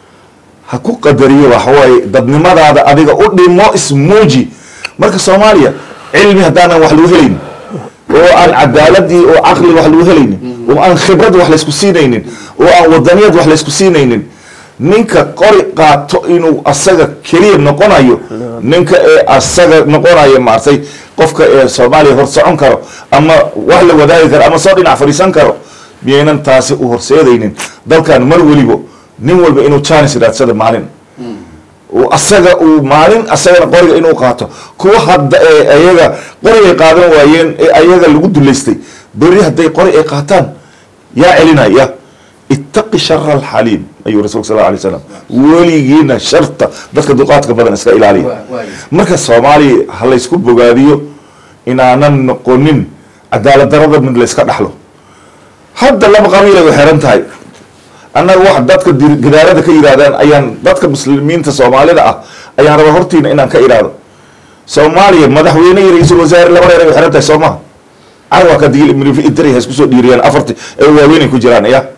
ha ku qadariyo waxawaaye dadnimadaada adiga u dhimo ismuuji marka soomaaliya cilmi haddaanan wax lagu helaynin oo aan cadaaladii oo caqli wax lagu helaynin oo aan khibrad wax laysku siinaynin oo aan wadaniyad wax laysku siinaynin ninka qori qaato inuu asaga keliya noqonayo ninka ee asaga noqonayo maartay qofka ee soomaaliya hor socon karo ama wax la wadaagi karo ama soo dhinac fadhiisan karo miyaynan taasi u horseedaynin dalkan mar welibo nin walba inuu janis raadsada maalin uu asaga uu maalin asagana qoriga inuu qaato kuwa hadda ee ayaga qorigay qaadan waayeen ee ayaga lagu dulaystay beri hadday qori ay qaataan yaa celinaya ittaqi shara alxaliim ayuu rasulka sal alay slam weligiina sharta dadka duqaadka badan iska ilaaliya marka soomaaliya ha laysku bogaadiyo inaanan noqonin cadaalad darada mid layska dhaxlo hadda laba qabiil ay u xiran tahay annaga wax dadka gadaarada ka yidhahdaan ayaan dadka muslimiinta soomaalida ah ayaan raba hortiina inaan ka idhaahdo soomaaliya madaxweyne iyo ra-iisul wasaare laba reer ay u xiran tahay soo maha carwa ka digil ibnu idri ha isku soo dhiiriyaan afarti ee waaweynay ku jiraan ya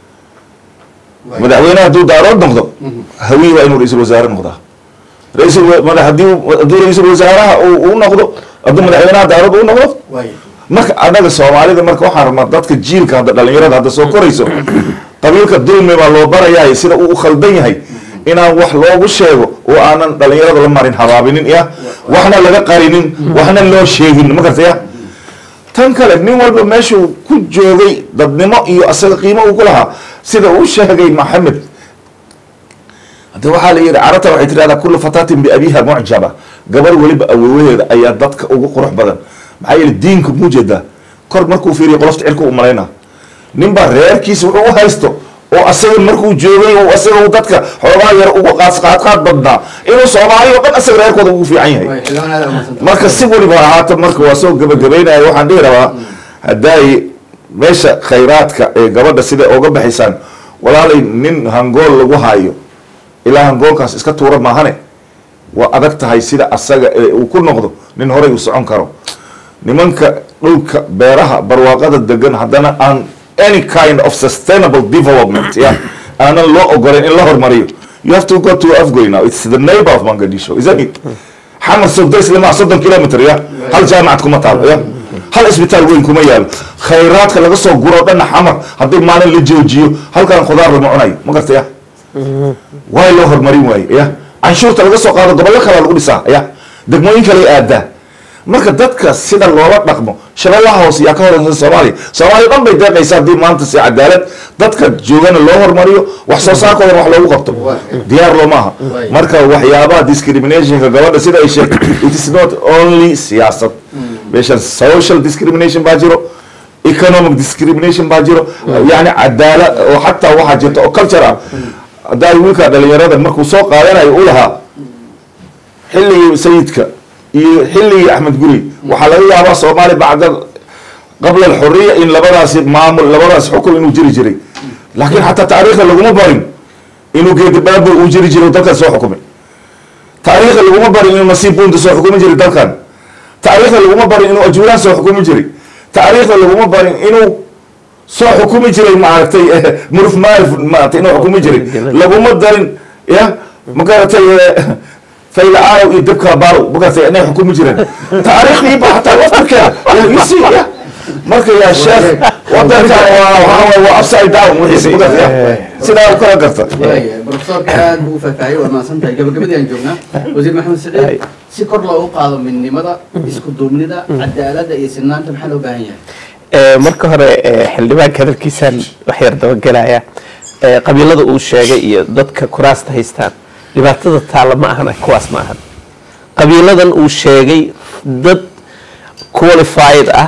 madaxweyne hadduu daarood noqdo hawiye waa inuu ra-iisul wasaare noqdaa ra-iisul madax haddii hadduu ra-iisul wasaaraha uu noqdo hadduu madaxweynaha daarood uu noqdo marka annaga soomaalida marka waxaan rabnaa dadka jiilka hadda dhalinyarada hadda soo korayso qabiilka dulmi baa loo barayahay sida uu u khaldan yahay inaan wax loogu sheego oo aanan dhalinyarada la marin habaabinin ya waxna laga qarinin waxna loo sheegin ma garta ya tan kale nin walba meeshuu ku joogay dadnimo iyo asaga qiimo uu ku lahaa sida uu sheegay maxamed hadda waxaa la yidhi carabta waxay tirahdaa kullu fataatin biabiha mucjaba gabar weliba awowaheeda ayaa dadka ugu qurux badan maxaa yeele diinka muujeedaa kor markuu fiiriyo qolofta cirka u malaynaa ninbaa reerkiisa wuxuu u haysto oo asaga markuu joogay oo asaga dadka xoogaa yar ugu qaadqaadqaad badnaa inuu soomaaliya o dhan asaga reerkooda ugu fiican yahay marka si weliba ahaata marka waa soo gabagabaynaya waxaan dhihi rabaa haddaay meesha khayraadka ee gabadha sida oga baxaysaan walaalay nin hangool lagu haayo ilaa hangoolkaas iska tuura maahane waa adag tahay sida asaga ee uu ku noqdo nin horay u socon karo nimanka dhulka beeraha barwaaqada degan haddana aan any kind of sustainable development ya aanan loo ogoleyn in la hormariyo you have to go to afgoy now it's the neighbor of mangadisho isn't it xamar sogdo islama soddon kilometer ya hal jaamacad kuma taalo ya hal isbitaal weyn kuma yaalo khayraadka laga soo guro dhanna xamar haddii maalin la joojiyo halkan khudaar lama cunayo ma garta ya waay loo horumarin waaye ya canshuurta laga soo qaado gobollo kalea lagu dhisaa ya degmooyin kale aadaa marka dadka sida loola dhaqmo shabeellaha hoose yaa ka horeysa soomaaliya soomaaliya dhan bay deeqaysa haddii maanta si cadaalad dadka joogana loo hormariyo wax soo saarkoodan wax loogu qabto diyaar loo maaha marka waxyaabaha discriminationka gabadha sida ay sheegtay it is not only siyaasad meeshan social discrimination baa jiro economic discrimination baa jiro yani cadaalad oo xataa waxaa jirta oo culture ah haddaa wiilka dhalinyarada markuu soo qaadanayo u lahaa xilligii sayidka iyo xilligii axmed guri waxaa laga yaabaa soomaaliya bacda qabla alxuriya in labadaasi maamul labadaasi xukun inuu jiri jiray laakiin xataa taariikhda laguma barin inuu geedibaabo uu jiri jiray dalkan soo xukumay taariikhda laguma barin inuu nasiib buunta soo xukumi jiray dalkan taariikhda laguma barin inuu ajuuraan soo xukumi jiray taariikhda laguma barin inuu soo xukumi jiray maaragtay muruf maarif maaragtay inuu xukumi jiray laguma darin ya magaratay fayla-aanow iyo dabka baalow magaratay inay xukumi jireen taariikhdii ba hataa laftarkeeda isi ya marka yaa sheekh wadankan waa waxaa waye waa upside down wixiisa magarata sidaa u kala garta brofesorka aad buu u faahfaahiyey waad mahadsan tahay gabagabadii aan joognaa wasiir maxamed siciid si kor loogu qaado midnimada isku duubnida cadaaladda iyo sinaanta maxaa loo baahan yahay marka hore xildhibaanka hadalkiisaan wax yar dabagelaya qabiilada uu sheegay iyo dadka kuraasta haystaan dhibaatada taalla ma ahan kuwaas ma ahan qabiiladan uu sheegay dad qualified ah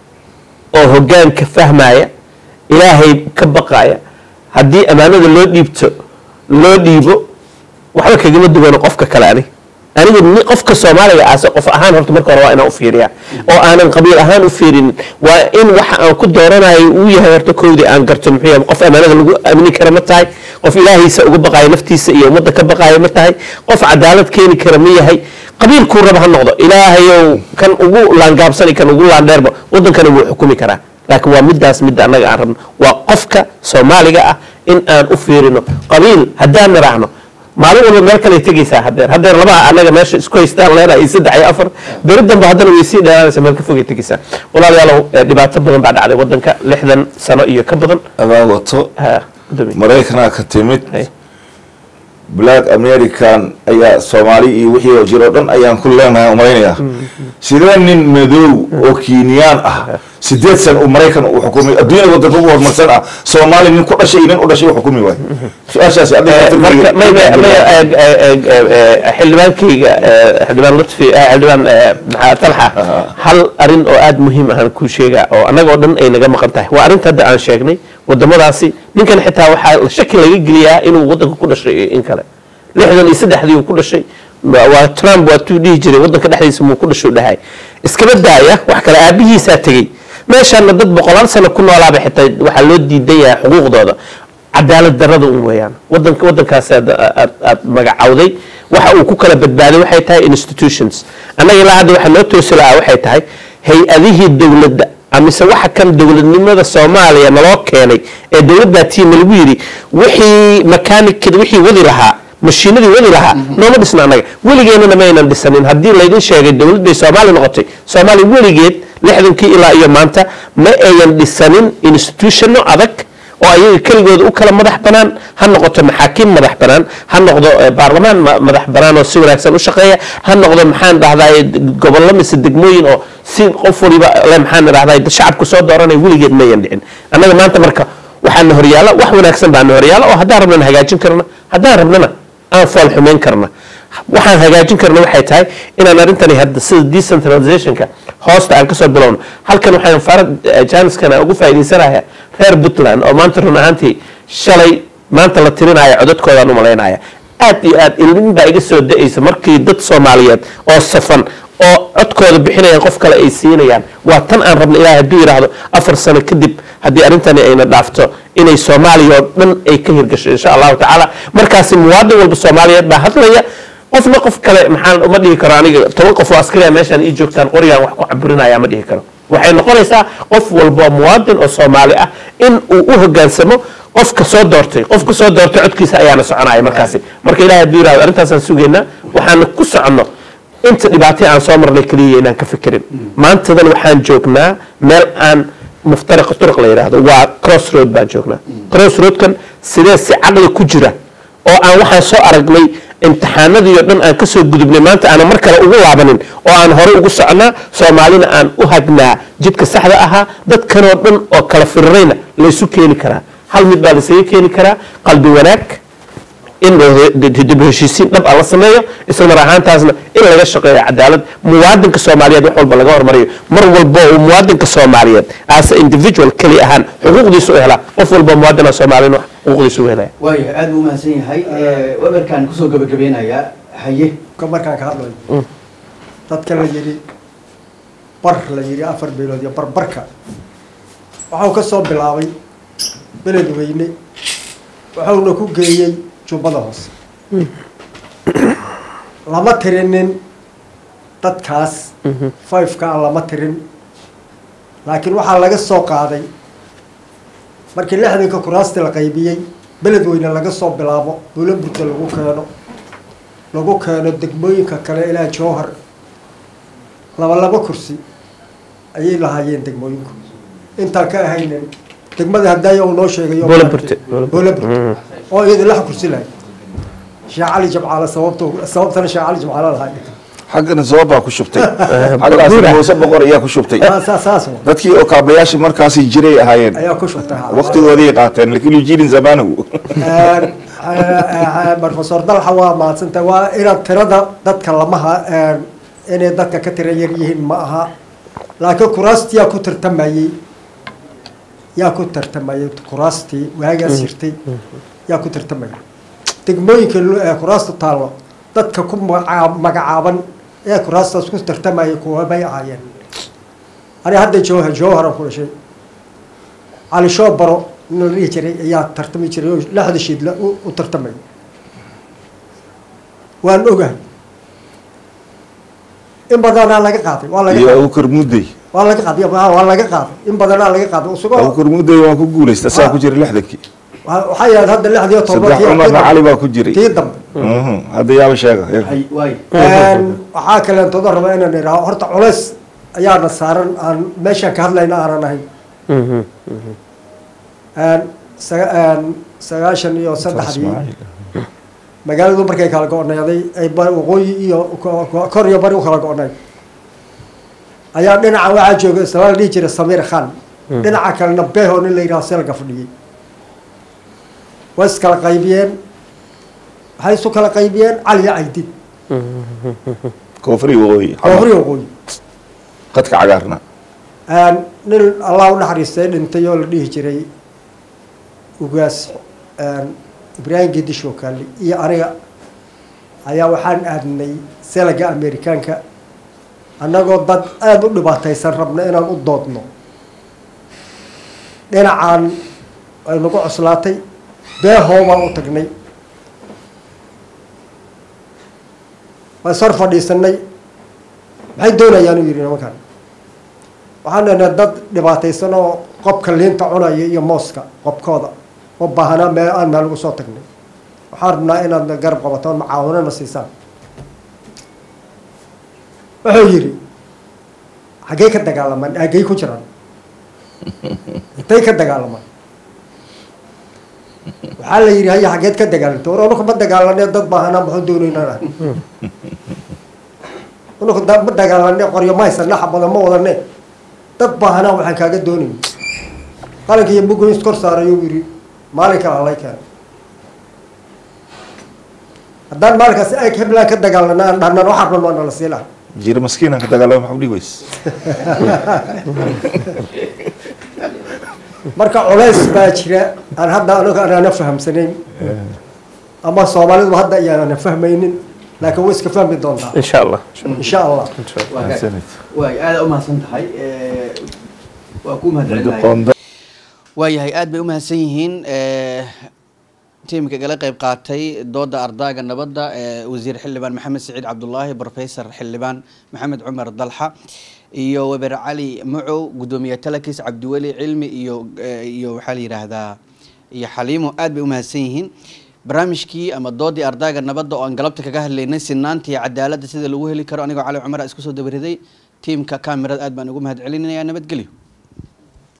oo hogaanka fahmaya ilaahay ka baqaya haddii ammaanada loo dhiibto loo dhiibo waxba kagama duwano qofka kale anig anigu ni- qofka soomaaliga aase qof ahaan horta marka hore waa inaan u fiiriya oo aanan qabiil ahaan u fiirinin waa in waxa aan ku dooranayo uu yahay horta kowdii aan garto muxuu yahay qof ammaanada lagu amini kara ma tahay qof ilaahiisa uga baqayo naftiisa iyo ummadda ka baqayo ma tahay qof cadaalad keeni kara ma yahay qabiilkuu raba ha noqdo ilaahayow kan ugu laangaabsani kan ugu laandheerba wadankana wuu xukumi karaa laakiin waa midaas midda annaga aan rabno waa qofka soomaaliga ah in aan u fiirino qabiil haddaan niraahno maalin walba meel kale tegaysaa hadeer hadeer labaha anaga meesha isku haystaan leenahay saddex iyo afar beri dambe haddana way sii dheeraanaysa meel ka fogay tegaysaa walaalayaalow eh, dhibaato badan baa dhacday wadanka lixdan sano iyo ka badan adaa wato Ha, gudoomiye. maraykanaa ka timid Hey. black american ayaa soomaali iyo wixii oo jiro dhan ayaan ku leenahay umalaynaya sidee nin madow oo kiiniyaan ah sideed san uu maraykan u xukumay adduunyada wadanka ugu horumarsan ah soomaali nin ku dhashay iyo nin u dhashay u xukumi waay su-aashaasi adiga marka may- may- may- eh, eh, eh, eh, xildhibaankayga eh, xildhibaan lutfi eh, xildhibaan eh, maxaa talxa hal arin oo aada muhiim ahaan kuu sheega oo annaga oo dhan ay naga maqan tahay waa arrinta hadda aan sheegnay wadamadaasi ninkan xitaa waxaa shaki laga geliyaa inuu wadanka ku dhashay iyo in kale lixdan iyo saddexdii uu ku dhashay waa waa trump waa tuu dhihi jiray wadanka dhexdiisa muu ku dhashay u dhahay iskaba daaya wax kale aabihiisaa tegey meeshaana dad boqolaal sano ku noolaaba xitaa waxaa loo diidan yahay xuquuqdooda cadaalad darada un weeyaan wadanka wadankaas aad aad aad magacawday waxa uu ku kala badbaaday waxay tahay institutions annaga ilaa hadda waxaa noo toosi lahaa waxay tahay hay-adihii dowladda amise waxa kan dowladnimada soomaaliya naloo keenay ee dowladdaa tiima lagu yidhi wixii makanikada wixii wadi lahaa mashiinadii wadi lahaa nooma dhisna annaga weligeenana maynan dhisanin haddii laydin sheegay dowladday soomaali noqotay soomaaliya weligeed lixdankii ilaa iyo maanta ma ayan dhisanin institutionno adag oo ayaga keligooda u kala madax banaan ha noqoto maxaakiim madax banaan ha noqdo eh, baarlamaan ma- madax banaan oo si wanaagsan u shaqeeya ha noqdo maxaan dhahdaay gobollo mise degmooyin oo si qof waliba le maxaan dhahdaay shacabku soo dooranay weligeed mayan dhicin annaga maanta marka waxaana horyaala wax wanaagsan baana horyaala oo haddaan rabnana hagaajin karna haddaan rabnana aan fool xumeyn karna waxaan hagaajin karna waxay tahay inaan arrintani hadda sida decentralizationka hoosta aan kasoo bilowno halkan waxaan farad janiskana ugu faa'iidaysanaya reer puntland oo maanta run ahaantii shalay maanta la tirinaya codadkoodaan u malaynaya aad iyo aad ilmin baa iga soo da-aysa markii dad soomaaliyeed oo safan oo codkooda bixinayaan qof kale ay siinayaan waa tan aan rabna ilaahay hadduu yidhaahdo afar sano kadib haddii arrintani ayna dhaafto inay soomaaliya oo dhan ay ka hirgasho insha allahu tacaala markaasi muwaadin walba soomaaliyeed baa hadlaya qofna qof kale maxaan uma dhihi karo aniga toban qof oo askariya meeshaan ii joogtaan qorigaan wax ku caburinaya ma dhihi karo waxay noqonaysaa qof walba oo muwaadin oo soomaali ah in uu u hogaansamo qofka soo doortay qofka soo doortay codkiisa ayaana soconaya markaasi marka ilahay hadduu yirahdo arrintaasaan sugaynaa waxaana ku soconno inta dhibaatay aan soo marnay keliya inaan ka fikirin maantadan waxaan joognaa meel aan muftariq turuq la yidhaahdo waa cross road baan joognaa cross roadkan sidee si caqli ku jira oo aan waxaan soo aragnay imtixaanadii oo dhan aan ka soo gudubnay maanta aanan mar kale ugu laabanin oo aan horey ugu soconaa soomaalina aan u hagnaa jidka saxda ahaa dadkanoo dhan oo kala firirayna laysu keeni karaa hal mid baa laysaga keeni karaa qalbi wanaag in dib u heshiisiin dhab a la sameeyo isla mar ahaantaasna in laga shaqeeyo cadaalad muwaadinka soomaaliyeed wax walba laga hormariyo mar walba uu muwaadinka soomaaliyeed as a individual keli ahaan xuquuqdiisa u helaa qof walba muwaadina soomaaliyed wax xuquuqdiisa u helaya waayahay aada buu umahadsan yahay weberkaan kusoo gabagabeynayaa haye ka markaan ka hadlayo dadka la yidhi bar la yidhi afar beelood iyo barbarka waxau ka soo bilaabay beledweyne waxauna ku geeyey jubbada hoose lama tirinin dadkaas fiveka a lama tirin laakiin waxaa laga soo qaaday markii lixdanka kuraasti la qaybiyey beledweyne laga soo bilaabo buulaburta lagu keeno lagu keeno degmooyinka kale ilaa jowhar laba laba kursi ayay lahaayeen degmooyinku intaan ka ahaynin degmada hadaayo uu noo sheegayo Buulaburte. buulaburte oo iyada lix kursi lahayd sheekh cali jabcaale sababto sababtana sheekh cali jabcaale lahay xaggana sababaa ku shubtay xaggaas muuse boqor ayaa ku shubtay saas saas wa. dadkii oo kaabayaasha markaasi jiray ahaayeen ayaa ku shubtay ha. waqtigoodii qaateen lakiin ujirin zamaanahu professor dalxa waa mahadsanta waa inaad tirada dadka lamaha inay dadka ka tira yar yihiin ma aha laakiin kuraastii yaa ku tartamayey yaa ku tartamayay kuraastii waagaas jirtay yaa ku tartamayay degmooyinka lo- ee kuraasta taallo dadka ku magaca- magacaaban ee kuraastaas ku tartamayay kuwa bay ahaayeen ani hadda jowhar jowharan ku dhashay cali shoobaro nin la dhihi jiray ayaa tartami jiray oo lixda shiidla u u tartamay waan ogahay in badanaa laga qaaday waa laga iyo qaaday abukar mudday waa laga qaaday waa waa laga qaaday in badanaa laga qaaday isagoo abukar mudday waan ku guulaysta saa ku jira lixdankii wa- waxaa yahayd hadda lixdii iyo saddex cumarna cali baa ku jiray tii dambe Mhm, hadda yaaba sheega hay waay Een, waxaa kaleentoda raba inaan idhaaho horta culays ayaana saaran aan meeshaan ka hadlayna aanan ahayn Een, saga- een, sagaashan iyo saddexdii magaaladu markay kala go-needay ay ba- waqooyi iyo ko- ko- kor iyo bari u kala go-nay ayaa dhinaca waxaa jooga isla la dhihi jiray samiir khan dhinaca kalena beho nin la yidhaho selga fadhiyey way iskala qaybiyeen waxay isu kala qaybiyeen cali iyo caydid koonfuri waqooyi koofri waqooyi qadka cagaarna Een, nin allah u naxariistay dhintay oo la dhihi jiray ugaas een, ibraahim gedisho kaali iyo aniga ayaa waxaan aadnay selaga amerikaanka annagoo dad aada u dhibaataysan rabna inaan u doodno dhinacaan ay nagu coslaatay beehoo baan u tagnay waan sor fadhiisanay maxay doonayaan u yidhi nimankan waxaan dhahnay dad dhibaataysan oo qobka liinta cunaya iyo mooska qobkooda oo baahanaa meel aan meel ugu soo tagnay waxaan rabnaa inaad garab qabataan macaawinana siisaan wuxuu yidhi xaggey ka dagaalamaan aagey ku jiraan intay ka dagaalamaan waxaa la yidhi haya xaggeed ka dagaalanta war unuka ma dagaalanee dad baahanaa maxuu doonaynaa unuka da- ma dagaalane qoryo ma haysana xabada ma wadane dad baahanaa waxaan kaaga doonayn qalinka iyo bugoyn iskor saarayuu yidhi maalinka halay keena haddaan maalinkaas ag heblaan ka dagaalana aan dhahnan waxaan rabno waa nala sii laha jira maskiinaan ka dagaalama maxaa udhihi weys marka culays baa jira aan hadda anaga anaana fahamsanayn ama soomaalidu hadda ayaana fahmaynin laakiin way iska fahmi doontaa insha allah insha allah waa gaag. waay aada u mahadsan tahay Eh, waa ku mahadcelinahay qoonda waayahay aad bay u mahadsan yihiin eh, tiimka igala qeyb qaatay dooda ardaaga nabadda ee wasiir xildhibaan maxamed siciid cabdulaahi professor xildhibaan maxamed cumar dalxa iyo weber cali macow gudoomiye talakis cabdiweli cilmi iyo eh, iyo waxaa la yidhaahdaa iyo xaliimo aad bay u mahadsan yihiin barnaamijkii ama doodii ardaaga nabadda oo aan galabta kaga hadlaynay sinaanta iyo cadaaladda sida lagu heli karo anigoo cali cumar isku soo dabariday tiimka kamerada aad baan ugu mahad celinaya nabadgelyo